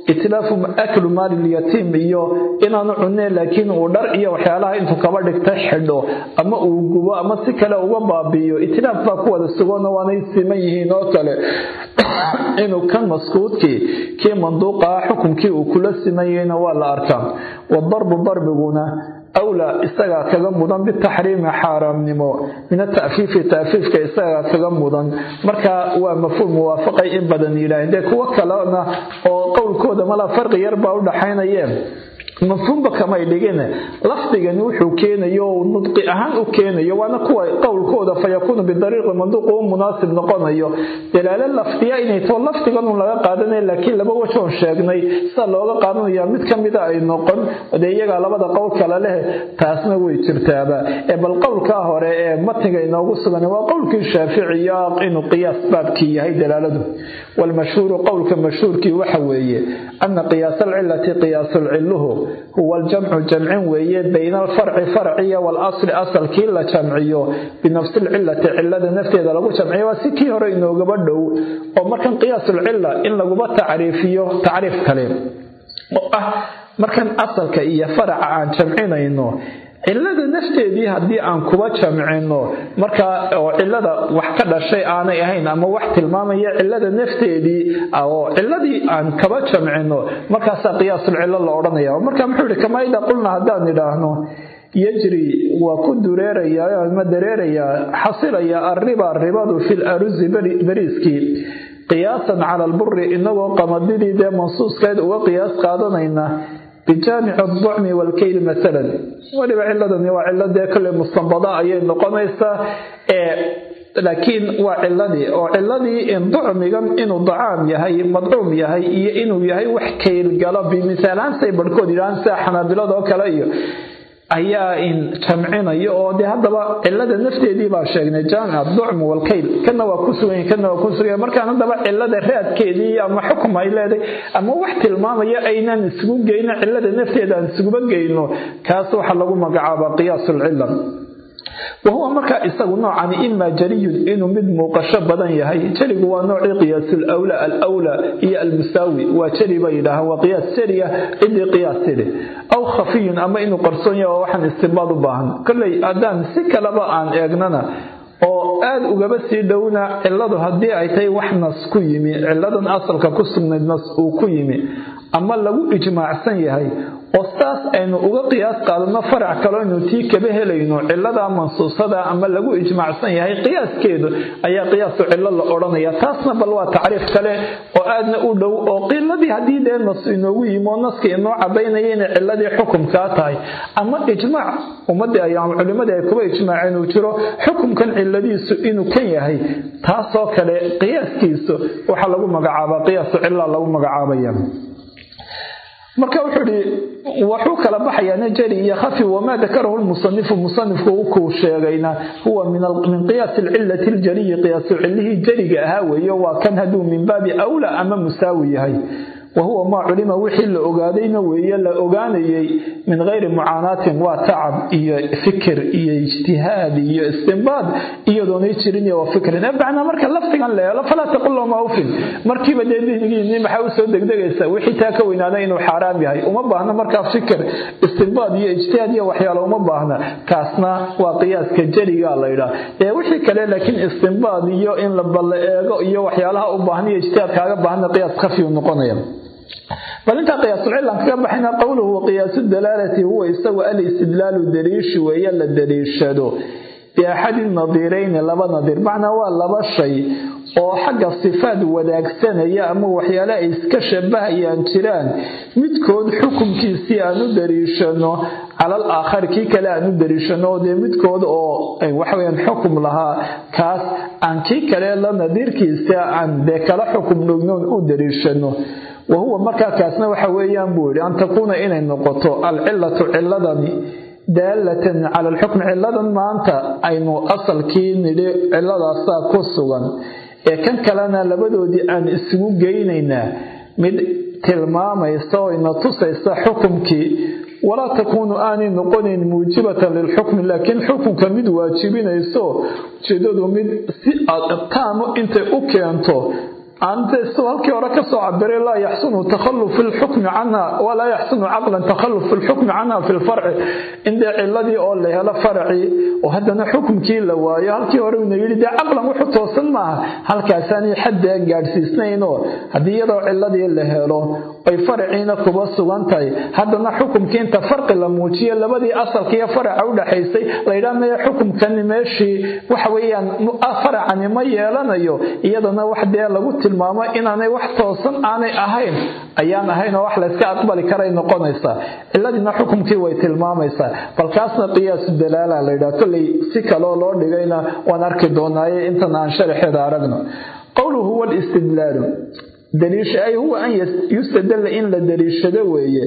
itlaafu aklu maali lyatiim iyo inaanu cuneen laakiin uu dhar iyo waxyaalaha intuu kaba dhigta xidho ama uu gubo ama si kale uga baabiiyo itlaaf baa ku wada sugoona waanay siman yihiin oo kale inuu kan maskuudkii kii manduuqaha xukunkii uu kula simayeyna waa la arkaa wadarbu darbiguna awlaa isagaa kaga mudan bitaxriimi xaaraamnimo min atafiifi taafiifka isagaa kaga mudan marka waa mafhuum muwaafaqay in badan yidhaaheen dee kuwo kalena oo qowlkooda mala farqi yar baa u dhaxaynayeen mafhuumba kamay dhigin lafdigani wuxuu keenayo nudqi ahaan u keenayo waana kuwa qowlkooda fayakuunu bidariiqi manduuq u munaasib noqonayo dalaalo lafdiya inay too lafdiganun laga qaadanaya laakiin laba wajoon sheegnay sida looga qaadanaya mid ka mida ay noqon dee iyagaa labada qowl kale leh taasna way jirtaaba ee bal qowlkaa hore ee matniga inoogu sugan waa qowlkii shaaficiya inuu qiyaas baabkii yahay dalaaladu walmashhuuru qowlka mashhuurkii waxa weeye ana qiyaasa alcilati qiyaasulciluhu huwa aljamcu jamcin weeye bayna alfarci farciya waalasli asalkii la jamciyo binafsi lcilati cilada nafteeda lagu jamciyo waa si kii hore inoogaba dhow oo markan qiyaasulcila in laguba tacriifiyo tacriif kale oo ah markan asalka iyo faraca aan jamcinayno cilada nafteedii haddii aan kuba jamcino markaa oo cilada wax ka dhashay aanay ahayn ama wax tilmaamaya cilada nafteedii oo ciladii aan kaba jamcino markaasaa qiyaasul cilo la odhanaya marka muxuu ihi kamaa idaa qulna haddaan idhaahno yajri waa ku dureerayaa ama dareerayaa xasilaya arriba ribadu fi larusi beriiskii qiyaasan cala alburi inagoo qamadidii dee mansuuskeed uga qiyaas qaadanayna bijaamici aducmi waalkayl maalan weliba ciladani waa cilo dee kale mustanbada ayay noqonaysaa laakiin waa ciladii oo ciladii ducmigan inuu dacaam yahay madcuum yahay iyo inuu yahay wax kaylgalo bimisaalahansay barhkood yidhahaan sida xanaabilada oo kale iyo ayaa in jamcinayo oo dee haddaba cilada nafteedii baa sheegnay jaamic ducmu walkayl kana waa ku sugan kana waa ku sugan markaan haddaba cilada raadkeedii ama xukum ay leedahay ama wax tilmaamaya aynaan isugu geyno cilada nafteeda aan isuguba geyno kaas waxaa lagu magacaabaa qiyaasulcila wahuwa markaa isagu noocani imaa jariyun inuu mid muuqasho badan yahay jarigu waa noocii qiyaasul awla alawla iyo almusaawi waa jari bay yidhaahaan waa qiyaas jariya cidii qiyaas tidhi aw khafiyun ama inuu qarsoon yahay oo waxaan istinbaad u baahan kolley haddaan si kaleba aan eegnana oo aada ugaba sii dhowna ciladu haddii ay tahay wax nas ku yimi ciladan asalka ku sugnayd nas uu ku yimi ama lagu ijmaacsan yahay oo saas aynu uga qiyaas qaadano farac kaloo aynu tii kaba helayno cilada mansuusada ama lagu ijmaacsan yahay qiyaaskeedu ayaa qiyaasu cilo la odhanaya taasna bal waa tacriif kale oo aadna u dhow oo qiladii haddii dee nas inoogu yimi oo naska inoo cadaynaya inay ciladii xukumkaa tahay ama ijmaac ummadii ay ama culimadii ay kuba ijmaaceen uu jiro xukumkan ciladiisu inuu kan yahay taasoo kale qiyaaskiisu waxaa lagu magacaabaa qiyaasu cila lagu magacaabaya marka wuxuu ihi wuxuu kala baxayaa najari iyo khafi wamaa dakarahu lmusanifu musanifku ukuu sheegayna huwa min qiyaasi alcilati ljariyi qiyaasu cilihii jariga ahaa weeye waa kan hadduu min baabi awla ama musaawi yahay wahuwa maa culima wixii la ogaadayna weeye la ogaanayay min gayri mucaanaatin waa tacab iyo fikir iyo ijtihaad iyo istinbaad iyadoonay jirin iyo fikrin macnaa marka laftigan la helo falaa taqul lahuma ufin markiiba dee dihnigiinii maxaa usoo degdegaysa wixii taa ka weynaada inuu xaaraam yahay uma baahna markaa fikir istinbaad iyo ijtihaad iyo waxyaalo uma baahna kaasna waa qiyaaska jariga la yidhaah ee wixii kale laakiin istinbaad iyo in la balla eego iyo waxyaalaha u baahan iyo ijtihaad kaaga baahna qiyaas khafiyu noqonaya bal intaa qiyaasulcilan kaga baxayna qowluhu qiyaasu dalaalati huwa isagu alistidlaalu daliishi weeye la daliishado biaxadi nadiirayni laba nadiir macnaa waa laba shay oo xagga sifaad wadaagsanaya ama waxyaale ay iska shabahayaan jiraan midkood xukunkiisii aan u daliishano calal aakhari kii kale aan u daliishano dee midkood oo waxaweyaan xukum lahaa kaas aan kii kale la nadiirkiisa aan dee kala xukum dhognoon u daliishano wahuwa markaa kaasna waxa weeyaan buu yidhi an takuuna inay noqoto alcilatu ciladani daalatan cala alxukm ciladan maanta aynu asalkii nidhi ciladaasaa ku sugan ee kan kalena labadoodii aan isugu geynaynaa mid tilmaamaysa oo ina tusaysa xukumkii walaa takuunu aanay noqonayn muujibatan lilxukmi laakiin xukunka mid waajibinayso ujeedadu mid si taamo intay u keento aansu halkii hore kasoo cabiray laa yaxsunu takhalluf fi lxukmi canha walaa yaxsunu caqlan takhalluf fi lxukmi canha fi lfarci indee ciladii oo la helo faracii oo haddana xukumkii la waayo halkii hore una yidhi dee caqlan wuxu toosan maaha halkaasaanay xaddee gaadhsiisnaynoo haddii iyadoo ciladii la helo ay faraciina kuba sugan tahay haddana xukumkii inta farqi la muujiyo labadii asalka iyo faraca udhaxaysay layidhaha maya xukumkani meeshii waxa weeyaan faracani ma yeelanayo iyadana wax dee lagu tilmaamo inaanay wax toosan aanay ahayn ayaan ahayn oo wax layska aqbali karay noqonaysaa ciladiina xukumkii way tilmaamaysaa balkaasna qiyaasu dalaala layidhaha kolley si kaloo loo dhigayna waan arki doonaaye intan aan sharaxeeda aragno qowluhu huwa listidlaalu daliisha ay huwa an yustadalla in la daliishado weeye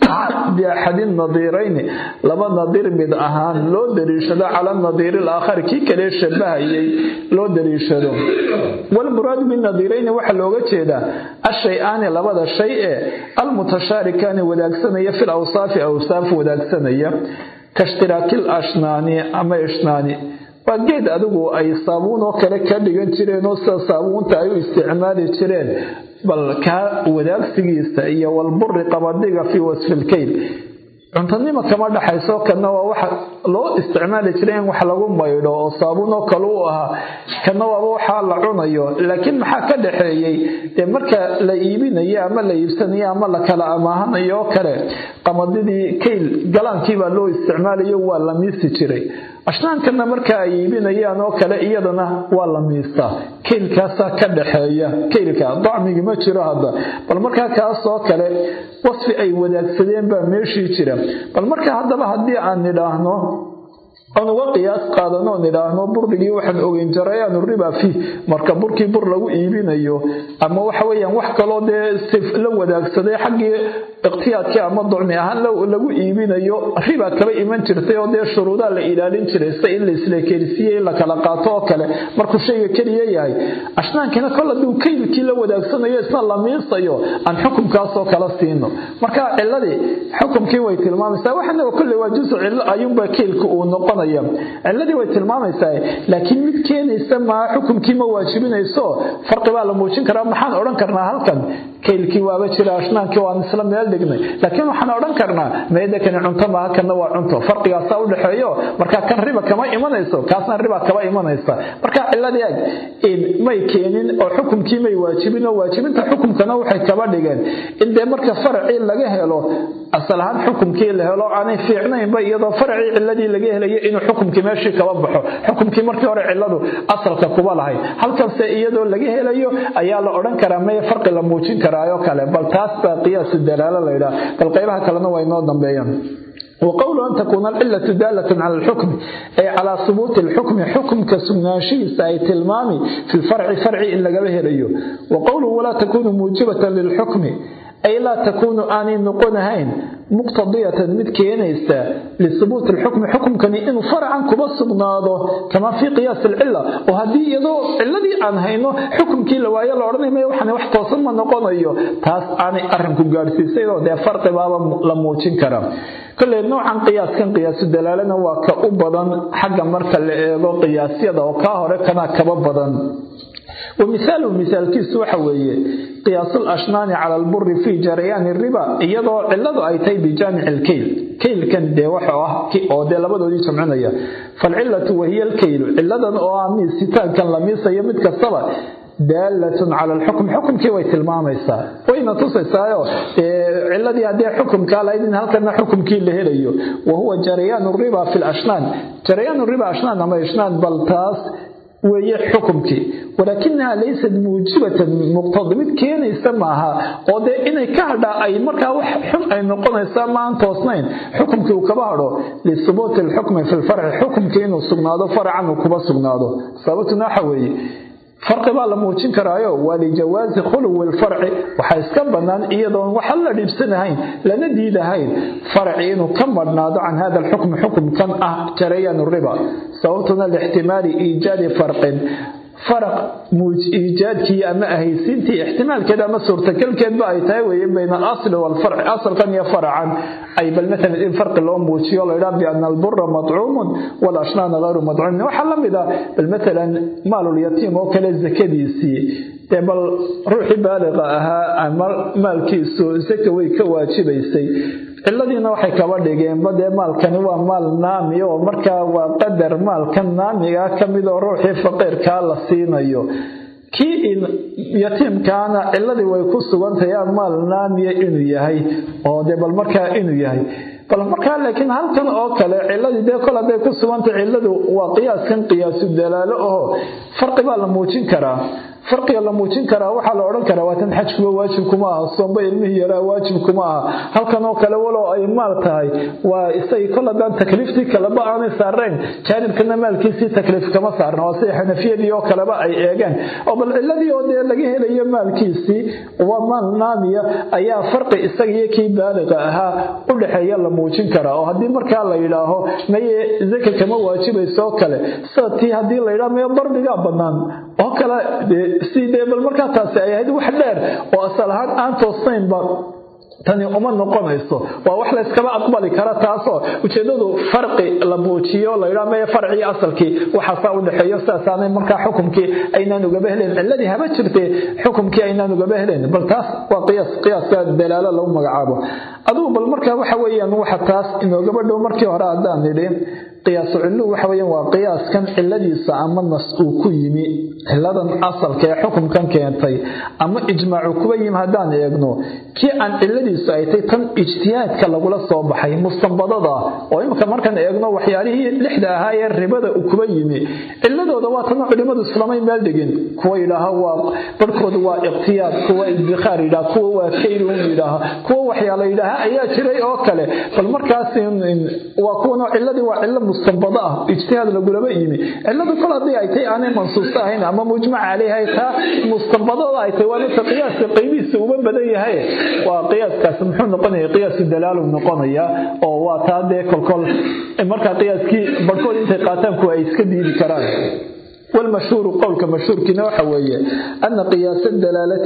biaxadi nadiirayni laba nadiir mid ahaan loo daliishado cala nadiiri alaakhari kii kale shabahayay loo daliishado walmuraadu binadiirayni waxaa looga jeedaa ashay-aani labada shay ee almutashaarikaani wadaagsanaya fil awsaafi awsaaf wadaagsanaya kashtiraakil ashnaani ama ishnaani waa geed adigu ay saabuun oo kale ka dhigan jireen oo sida saabuunta ay u isticmaali jireen bal kaa wadaagsigiisa iyo walburi qabadiga fii wasfilkayl cuntanimo kama dhaxayso kana waa waxa loo isticmaali jiray in wax lagu maydho oo saabuun oo kale u ahaa kana waaba waxaa la cunayo laakiin maxaa ka dhaxeeyey dee marka la iibinayo ama la iibsanayo ama la kala amaahanayo oo kale qamadidii kayl galaankiibaa loo isticmaalayo waa la miisi jiray ashnaankana marka ay iibinayaan oo kale iyadana waa la miistaa kaylkaasaa ka dhaxeeya kaylka dacmigi ma jiro hadda bal markaa kaasoo kale wasfi ay wadaagsadeen baa meeshii jira bal marka haddaba haddii aan nidhaahno oon uga qiyaas qaadano nidhaahno burdigii waxaan ogeyn jarayaanu riba fiih marka burkii bur lagu iibinayo ama waxa weyaan wax kaloo dee la wadaagsaday xaggii ikhtiyaadkii ama ducmi ahaan lagu iibinayo riba kaba iman jirtay oo dee shuruudaa la ilaalin jiray sida in la isleekelisiiye in la kala qaato oo kale markuu shayga keliya yahay ashnaankina kol hadduu kaylkii la wadaagsanayo isna la miisayo aan xukumkaasoo kala siino marka ciladii xukumkii way tilmaamaysaa waxana kolley waa jusu cilo ayuunba kaylka uu noqon ciladii way tilmaamaysaa laakiin mid keenaysa maa xukumkii ma waajibinayso farqi baa la muujin karaa maxaan odhan karnaa halkan kaylkii waaba jira ashnaankii waan isla meel dhignay laakiin waxaan odhan karnaa meedakani cunto maaha kanna waa cunto farqigaasaa u dhexeeyo marka kan riba kama imanayso kaasna riba kama imanaysa marka ciladii ag may keenin oo xukumkii may waajibin oo waajibinta xukumkana waxay kaba dhigeen in dee marka faracii laga helo asal ahaan xukumkii la helo aanay fiicnaynba iyadoo faracii ciladii laga helayo inuu xukumkii meeshii kaba baxo xukumkii markii hore ciladu asalka kuba lahay halkanse iyadoo laga helayo ayaa la odhan karaa maya farqi la muujin karaayo kale bal taas baa qiyaasu dalaalo laydhaha bal qaybaha kalena waa inoo dambeeyaan وقول أن تكون العلة دالة على الحكم أي على ثبوت الحكم حكم كسناشي ساي تلمامي في الفرع فرع إن لقبه ليه وقوله ولا تكون موجبة للحكم أي لا تكون آني نقونهين مقتضية مد كينيستا لثبوت الحكم حكم كان إنه فرعا كبس بناضه كما في قياس العلة وهذه يدو الذي أنهينه حكم كي لوايا الأرضي ما يوحنا وحتى وصلنا نقون أيو تاس آني أرنكو قارسي سيدو ده فرق بابا لموچين كرام كل نوعا قياس كان قياس الدلالة وكأبضا حق مركا لإيغو قياسية وكاهر كان كببضا ومثال مثال كيس وحوية قياس الأشنان على البر في جريان الربا يضع علده أيتي بجامع الكيل كيل كان دي وحوه أو دي لبدو دي سمعنا فالعلة وهي الكيل علة أو أمي ستان كان لميسا يمد كالصلاة دالة على الحكم حكم كي ويت الماميسا وين تصيسايو علدي هدي حكم قال إذن هل كان حكم كي اللي هليو وهو جريان الربا في الأشنان جريان الربا أشنان أما أشنان بلتاس weeye xukumkii walaakinaha laysat muujibatan muqtada mid keenaysa maaha oo dee inay ka hadhaa ay markaa wax xun ay noqonaysaa maan toosnayn xukumkii uu kaba hadho lisubuuti alxukmi fi lfarci xukumkii inuu sugnaado faracan uu kuba sugnaado sababtuna waxa weeye farqi baa la muujin karaayo waa lijawaazi khuluwi lfarci waxaa iska bannaan iyadoon waxa la dhiibsanahayn lana diidahayn farci inuu ka madhnaado can hada alxukm xukumkan ah jarayaan riba sababtuna lixtimaali iijaadi farqin faraq iijaadkii ama ahaysiintii ixtimaalkeed ama suurtagalkeedba ay tahay weeye bayna alasli waalfarci asalkan iyo faracan ay bal maalan in farqi loo muujiyo laydhaa biana albura madcuumun walashnaana hayru madcuumin waxaa la mid ah bal maalan maalulyatiim oo kale zakadiisii dee bal ruuxii baaliqa ahaa ama maalkiisu zaka way ka waajibaysay ciladiina waxay kaba dhigeenba dee maalkani waa maal naami oo markaa waa qadar maalkan naamigaa ka mid oo ruuxii faqiirkaa la siinayo kii yatiimkaana ciladii way ku sugantahay maal naamiya inuu yahay oo dee bal markaa inuu yahay bal markaa laakiin halkan oo kale ciladii dee kol hadday ku sugantay ciladu waa qiyaaskan qiyaasu dalaalo aho farqi baa la muujin karaa farqiga la muujin karaa waxaa la odhan karaa waatan xajkuba waajibkuma aha soomba ilmihii yaraa waajibkuma aha halkan oo kale walow ay maal tahay waa isagii kol haddaan takliiftii kaleba aanay saarayn jaanibkana maalkiisii takliif kama saarna waa sida xanafiyadii oo kaleba ay eegeen oo bal ciladii oo dee laga helayo maalkiisii waa maal naamiya ayaa farqi isagiyo kii baaliqa ahaa u dhexeeya la muujin karaa oo haddii markaa la yidhaaho maye zaka kama waajibayso oo kale sida tii haddii la yidhaho maye darbigaa bannaan oo kale si dee bal markaa taasi ay ahayd wax dheer oo asal ahaan aan toosnaynba tani uma noqonayso waa wax la yskaba aqbali kara taasoo ujeedadu farqi la muujiyo layidhaa meye farcii asalkii waxaasaa u dhexeeyo sidaasaanay markaa xukumkii aynaan ugaba helayn ciladii haba jirtee xukumkii aynaan ugaba helayn bal taas waa qiyaas qiyaaska dalaalo lagu magacaabo adugu bal markaa waxa weeyaan waxa taas inoogaba dhow markii hore haddaan nidhi qiyaasu cilluhu waxa weeyaan waa qiyaaskan ciladiisa ama nas uu ku yimi ciladan asalka ee xukumkan keentay ama ijmaacu kuba yimi haddaan eegno kii aan ciladiisu ay tay tan ijtihaadka lagula soo baxay mustanbadada oo imika markaan eegno waxyaalihii lixda ahaa ee ribada uu kuba yimi ciladooda waa tan culimmadu islamay meel dhigin kuwa yidhaaha waa barhkooda waa iqtiyaad kuwa idbikhaar yidhaha kuwa waa kayrun yidhaaha kuwa waxyaala yidhaaha ayaa jiray oo kale bal markaas waa kuwan ciladii waa cilo mustanbado ah ijtihaad lagulaba yimi ciladu kol haddii ay tay aanay mansuusta ahayn ama mujmac caleyh ay taa mustanbadada ay tay waa midka qiyaaska qaybihiisa uma badan yahay waa qiyaaskaas muxuu noqonaya qiyaasu dalaalu noqonaya oo waa taa dee kolkol markaa qiyaaskii barhkood intay qaataan kuwa ay iska diidi karaan والمشهور قولك مشهور كنا وحوية أن قياس الدلالة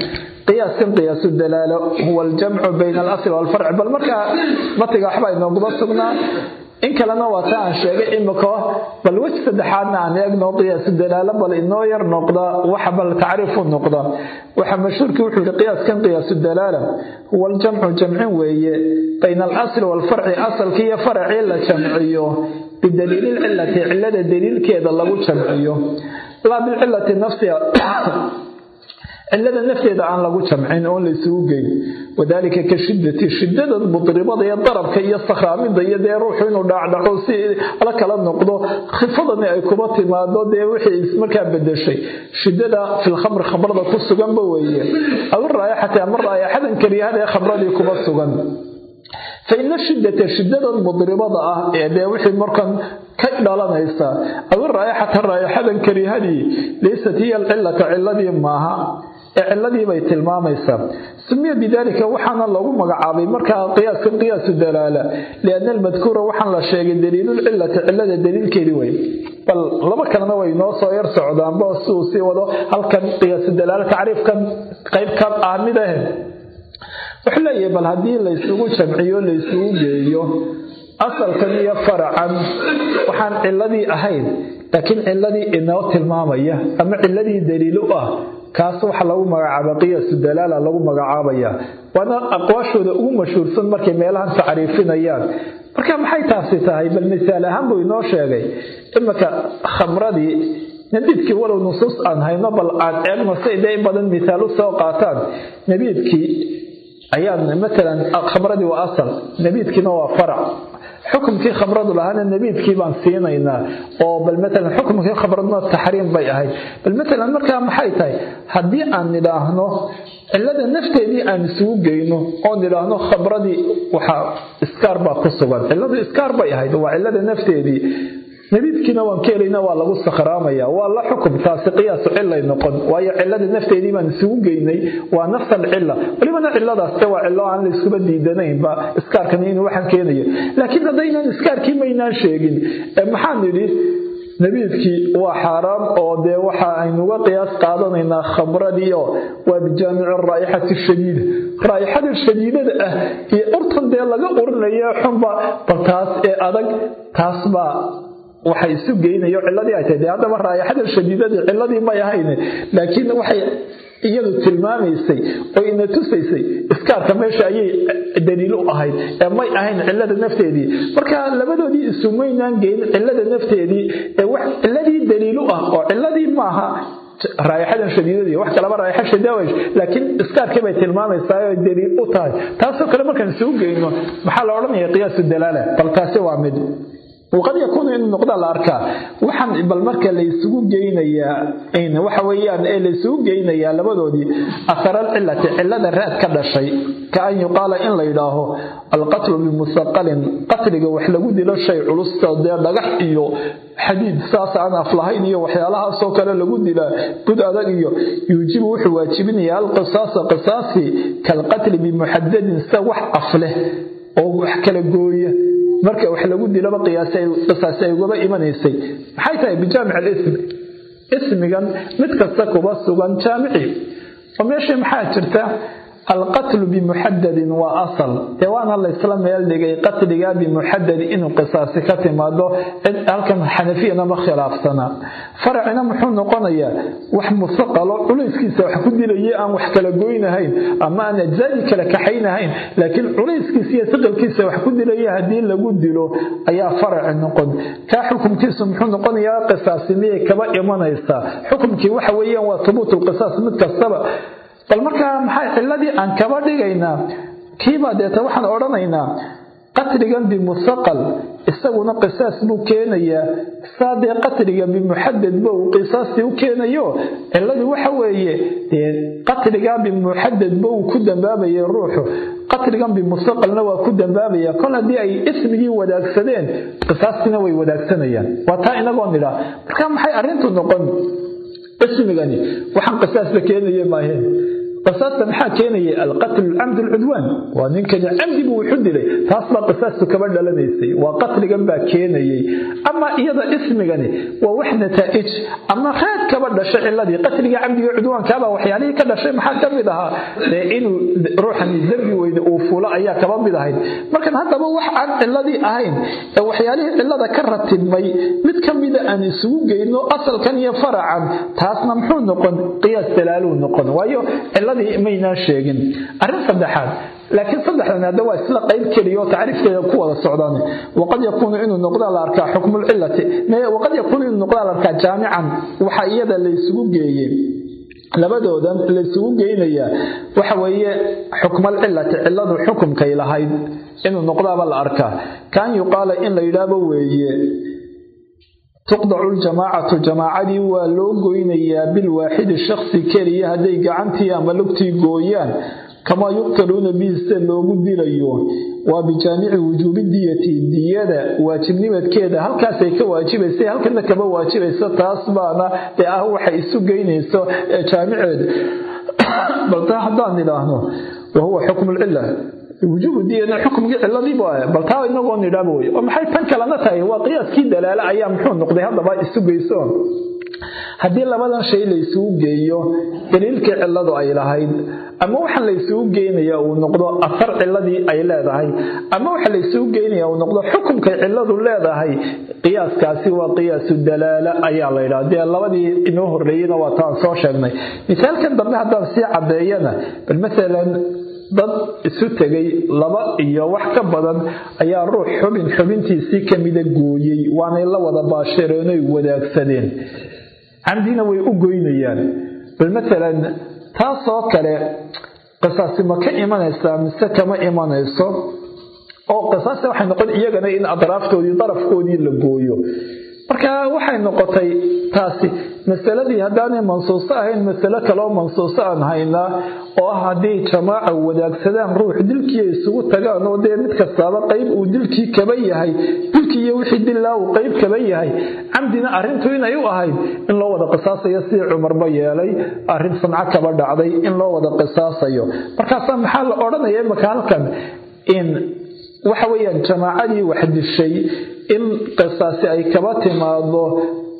قياس كم قياس الدلالة هو الجمع بين الأصل والفرع بل مركا متى أحبا إنه قبصنا in kalena waa ta aan sheegay imika bal wej saddexaadna aan eegno qiyaasu dalaalo bal inoo yar noqda waxa bal tacriifu noqda waxa mashhuurkii wuxuu yihi qiyaaskan qiyaasu dalaala huwa aljamcu jamcin weeye bayna alasli waalfarci asalkii iyo faracii la jamciyo bidaliili lcilati cilada daliilkeeda lagu jamciyo laa bilcilati nafsiha cilada nafteeda aan lagu jamcin oon la isugu geyn wadaalika ka shidati shidada mudribada iyo darabka iyo sakhraamida iyo dee ruuxu inuu dhaacdhaco si la kala noqdo khifadani ay kuba timaado dee wixii markaa bedeshay shidada filkhamr khamrada ku suganba weeye aw raayaxati ama raayaxadan kariyahada ee khamradii kuba sugan faina shidata shidadan mudribada ah ee dee wixii markan ka dhalanaysa aw raayaxata raayaxadan karihadii laysat hiya alcilata ciladii maaha ee ciladii bay tilmaamaysaa sumiya bidalika waxaana lagu magacaabay markaa qiyaaskan qiyaasu dalaala liana almadkuura waxaan la sheegay daliilulcilati cilada daliilkeedii wey bal laba kalena way noo soo yar socdaanba si uu sii wado halkan qiyaasu dalaala tacriifkan qayb ka ah mid ah wuxuu leeyahay bal haddii laysugu jamciyo laysugu geeyo asalkan iyo faracan waxaan ciladii ahayn laakiin ciladii inoo tilmaamaya ama ciladii daliil u ah kaas waxa lagu magacaaba qiyaasu dalaala lagu magacaabaya waana aqwaashooda ugu mashhuursan markay meelahan tacriifinayaan marka maxay taasi tahay bal misaal ahaan buu inoo sheegay imika khamradii nabiidkii walow nusuus aan hayno bal aan eegno si dee in badan misaal u soo qaataan nabiidkii ayaan matalan khamradii waa asal nabiidkiina waa farac xukumkii khamradu lahaana nabiidkii baan siinaynaa oo bal matalan xukumkii khamraduna taxriim bay ahayd bal matalan markaa maxay tahay haddii aan nidhaahno cilada nafteedii aan isugu geyno oo nidhaahno khamradii waxaa iskaar baa ku sugan ciladu iskaar bay ahayd waa cilada nafteedii nabiidkiina waan ka helayna waa lagu sakhraamaya waa la xukum taasi qiyaasu cilay noqon waayo cilada nafteedii baan isugu geynay waa nafs alcila walibana ciladaas waa cilo aan la iskuba diidanaynba iskaarkani inuu waxaan keenayo laakiin haddaynan iskaarkii maynaan sheegin maxaan nidhi nabiidkii waa xaaraam oo dee waxa aynuga qiyaas qaadanaynaa khamradii oo waa bijaamici raa'ixati shadiida raa'ixada shadiidada ah iyo urtan dee laga urinaya xunba bal taas ee adag taas baa waxay isu geynayo ciladii ay tahay dee haddaba raa'ixada shadiidadii ciladii may ahayn laakiin waxay iyadu tilmaamaysay oo ina tusaysay iskaarka meesha ayay daliil u ahayd ee may ahayn cilada nafteedii marka labadoodii isumaynaan geyn cilada nafteedii ee wax ciladii daliil u ah oo ciladii maaha raa'ixadan shadiidadii wax kalaba raaixa shadaawash laakiin iskaarkii bay tilmaamaysaa oo daliil u tahay taasoo kale markaan isugu geyno maxaa la odhanaya qiyaasu dalaala bal taasi waa mid waqad yakuunu inuu noqda la arkaa waxaan bal marka laysugu geynayaa waxa weeyaan ee laysugu geynayaa labadoodii aharal cilati cilada raad ka dhashay ka an yuqaala in la yidhaaho alqatlu bimusaqalin qatliga wax lagu dilo shay culusta dee dhagax iyo xadiid saas aan af lahayn iyo waxyaalahaasoo kale lagu dilaa gud adag iyo yuujibu wuxuu waajibinayaa alqisaasa qisaasi kalqatli bimuxadadin sida wax af leh oo wax kala gooya marka wax lagu dilaba qisaasi ay ugaba imanaysay maxay tahay bijaamic alism ismigan mid kasta kuba sugan jaamici oo meeshii maxaa jirta alqatlu bimuxadadin waa asal dee waana laysla meel dhigay qatliga bimuxadadi inuu qisaasi ka timaado cid halkan xanafiyana ma khilaafsana faracina muxuu noqonayaa wax musaqalo culayskiisa wax ku dilaya aan wax kala goynahayn ama aan ajzaadii kala kaxaynahayn laakiin culayskiisa iyo saqalkiisa wax ku dilaya haddii lagu dilo ayaa faraci noqon kaa xukumkiisu muxuu noqonayaa qisaasi miyay kaba imanaysaa xukumkii waxa weeyaan waa tubuut lqisaas mid kastaba bal markaa maxay ciladii aan kaba dhigaynaa kiibaa deeta waxaan odhanaynaa qatligan bimusaqal isaguna qisaas buu keenayaa saa dee qatliga bimuxadad ba uu qisaastii u keenayo ciladii waxa weeye dee qatligaa bimuxadad ba uu ku dambaabaya ruuxu qatligan bimusaqalna waa ku dambaabaya kol haddii ay ismigii wadaagsadeen qisaastiina way wadaagsanayaan waa taa inagoo nidhaa marka maxay arrintu noqon ismigani waxaan qisaasba keenaye maaheen qisaasta maxaa keenaya alqatl camd lcudwaan waa ninkani camdi buu wuxu dilay taas baa qisaastu kaba dhalanaysay waa qatligan baa keenayay ama iyada ismigani waa wax nataa'ij ama raad kaba dhashay ciladii qatliga camdiga cudwaankaabaa waxyaalihii ka dhashay maxaa ka mid ahaa dee inuu ruuxani dembi weyne uu fulo ayaa kaba mid ahayd markan haddaba wax aan ciladii ahayn ee waxyaalihii cilada ka ratibmay mid ka mida aan isugu geyno asalkan iyo faracan taasna muxuu noqon qiyaas dalaaluu noqon waayo maynaan sheegin arrin saddexaad laakiin saddexdan hadda waa isla qayb keliya oo tacriifkeeda ku wada socdaan waqad yakuunu inuu noqdaa la arkaa xukmulcilati waqad yakuunu inuu noqdaa la arkaa jaamican waxa iyada laysugu geeyey labadoodan laysugu geynayaa waxa weeye xukmalcilati ciladu xukumkay lahayd inuu noqdaaba la arkaa kaan yuqaala in la yidhaahba weeye tuqdacu ljamaacatu jamaacadii waa loo goynayaa bilwaaxidi shaksi keliya hadday gacantii ama lugtii gooyaan kamaa yuqtaluuna bihi sida loogu dilayo waa bijaamici wujuubi diyati diyada waajibnimadkeeda halkaasay ka waajibaysa halkana kama waajibayso taas baana ee ah waxay isu geynayso jaamiceeda bal taa haddaan idhaahno wahuwa xukmu lcila wujuubu diyana xukmigii ciladiibu ah bal taa inagoo nidhaaba wey oo maxay tan kalena tahay waa qiyaaskii dalaale ayaa muxuu noqday haddaba isu geyso haddii labadan shay laysugu geeyo daliilkii ciladu ay lahayd ama waxa laysugu geynaya uu noqdo afar ciladii ay leedahay ama waxa laysugu geynaya uu noqdo xukumkay ciladu leedahay qiyaaskaasi waa qiyaasu dalaala ayaa la yidhaha dee labadii inoo horreeyeyna waa taan soo sheegnay misaalkan dambe haddaan sii caddeeyana bal masalan dad isu tegay laba iyo wax ka badan ayaa ruux xubin xubintiisii kamida gooyey waanay la wada baashireenooy wadaagsadeen camdina way u goynayaan bal maalan taasoo kale qisaasi ma ka imanaysaa mise kama imanayso oo qisaasi waxay noqon iyagana in adraaftoodii darafkoodii la gooyo marka waxay noqotay taasi masaladii haddaanay mansuuso ahayn masalo kaleoo mansuuso aan haynaa oo ah haddii jamaaca wadaagsadaan ruux dilkii ay isugu tagaan oo dee mid kastaaba qayb uu dilkii kaba yahay dilkii iyo wixii dillaa uu qayb kaba yahay camdina arrintu inay u ahayd in loo wada qisaasayo sidii cumarba yeelay arrin sanco kaba dhacday in loo wada qisaasayo markaasaa maxaa la odhanaya imaka halkan in waxa weeyaan jamaacadii wax dishay in qisaasi ay kaba timaado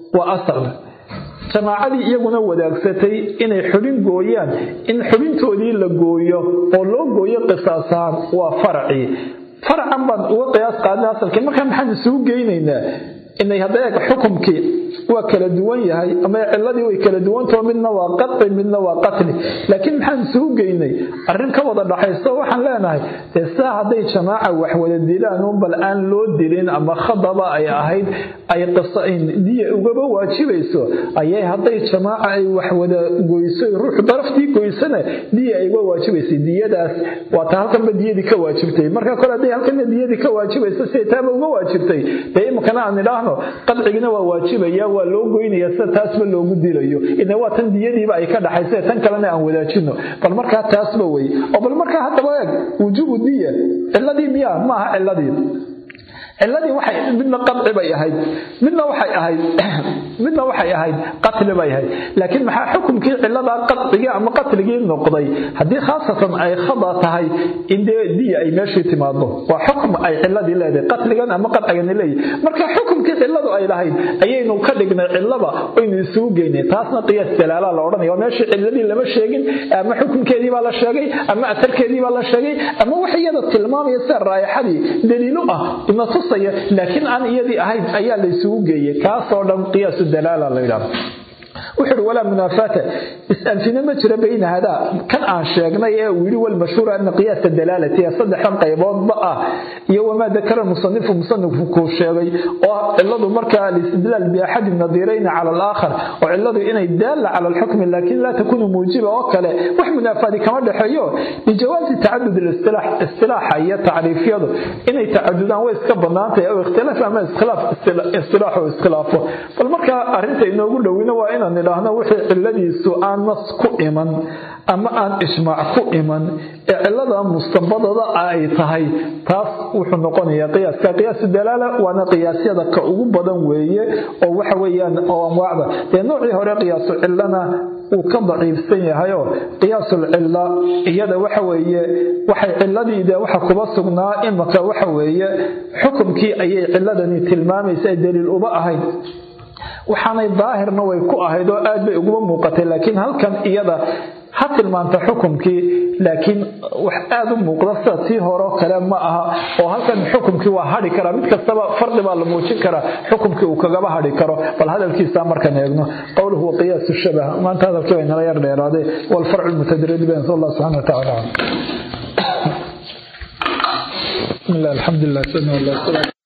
waa asal jamaacadii iyaguna wadaagsatay inay xubin gooyaan in xubintoodii la gooyo oo loo gooyo qisaasahaan waa faracii faracan baan uga qiyaas qaadnay asalkii markaa maxaan isugu geynaynaa inay hadda eeg xukumkii waa kala duwan yahay ama ciladii way kala duwantao midna waa qaci midna waa qatli laakiin maxaan isugu geynay arrin ka wada dhaxayso waxaan leenahay dee saa hadday jamaaca wax wada dilaan un bal aan loo dilin ama khadaba ay ahayd ay diya ugaba waajibayso ayay hadday jamaaca ay wax wada goyso ruuxu daraftii goysana diya ay uga waajibaysay diyadaas waata halkanba diyadii ka waajibtay marka kole hadday halkanna diyadii ka waajibayso siday taaba uga waajibtay dee imikana aan idhaahno qadcigina waa waajibaya waa loo goynaya sida taasba loogu dilayo ina waa tan diyadiiba ay ka dhaxaysa tan kalena aan wadaajino bal markaa taasba wey oo bal markaa haddaba eeg wujuubu diya ciladii miyaa maaha ciladii ciladii waxay midna qadci bay ahayd midna waxay ahayd midna waxay ahayd qatli bay ahayd laakiin maxaa xukumkii ciladaa qadcigii ama qatligii noqday haddii khaasatan ay khada tahay in dee diya ay meeshii timaado waa xukum ay ciladii leedahay qatligan ama qadcigani leeyahy marka xukumkii ciladu ay lahayd ayaynu ka dhignay cilaba oynu isugu geynay taasna qiyaas dalaala la odhanaya waa meeshii ciladii lama sheegin ama xukumkeedii baa la sheegay ama atarkeedii baa la sheegay ama wax iyada tilmaamaya sida raayaxadii daliilu ah ina tusaya laakiin aan iyadii ahayn ayaa la isugu geeyey kaasoo dhan qiyaasu dalaala la yidhahdo wuxuu uhi walaa munaafaata is-anfina ma jira bayna hadaa kan aan sheegnay ee uu yidhi walmashhuur ana qiyaasa dalaalati ee saddexdan qayboodba ah iyo wamaa dakara musanifu musanifku kuu sheegay oo ah ciladu markaa alistidlaal biaxadi nadirayni cala alaakhar oo ciladu inay daalla cala alxukmi laakiin laa takunu muujiba oo kale wax munaafaadi kama dhexeeyo lijawaazi tacadud listilaax istilaaxa iyo tacriifyadu inay tacadudaan way iska banaantahay aw ikhtilaaf ama iskhilaaf istilaaxu iskhilaafo bal markaa arrinta inoogu dhowina waa inaan idhaahno wixii ciladiisu aan nas ku iman ama aan ijmaac ku iman ee cilada mustabadada ay tahay taas wuxuu noqonayaa qiyaaska qiyaasu dalaala waana qiyaasyada ka ugu badan weeye oo waxa weeyaan oo anwaacda dee noocii hore qiyaasu cilana uu ka daciifsan yahayoo qiyaasul cilla iyada waxa weeye waxay ciladii dee waxa kuba sugnaa imaka waxa weeye xukumkii ayay ciladani tilmaamaysa daliil uba ahayd waxaanay daahirna way ku ahayd oo aad bay uguma muuqatay laakiin halkan iyada ha tilmaanta xukumkii laakiin wax aada u muuqda sida tii horeo kale ma aha oo halkan xukumkii waa hadhi karaa mid kastaba fardi baa la muujin karaa xukumkii uu kagaba hadhi karo bal hadalkiisa markaan eegno qowluhu wa qiyaasu shabah maanta hadalkii bay nala yar dheeraaday walfarcu lmutadarrid bayn sal allah subxana wa tacala bismi llah alxamdu lilah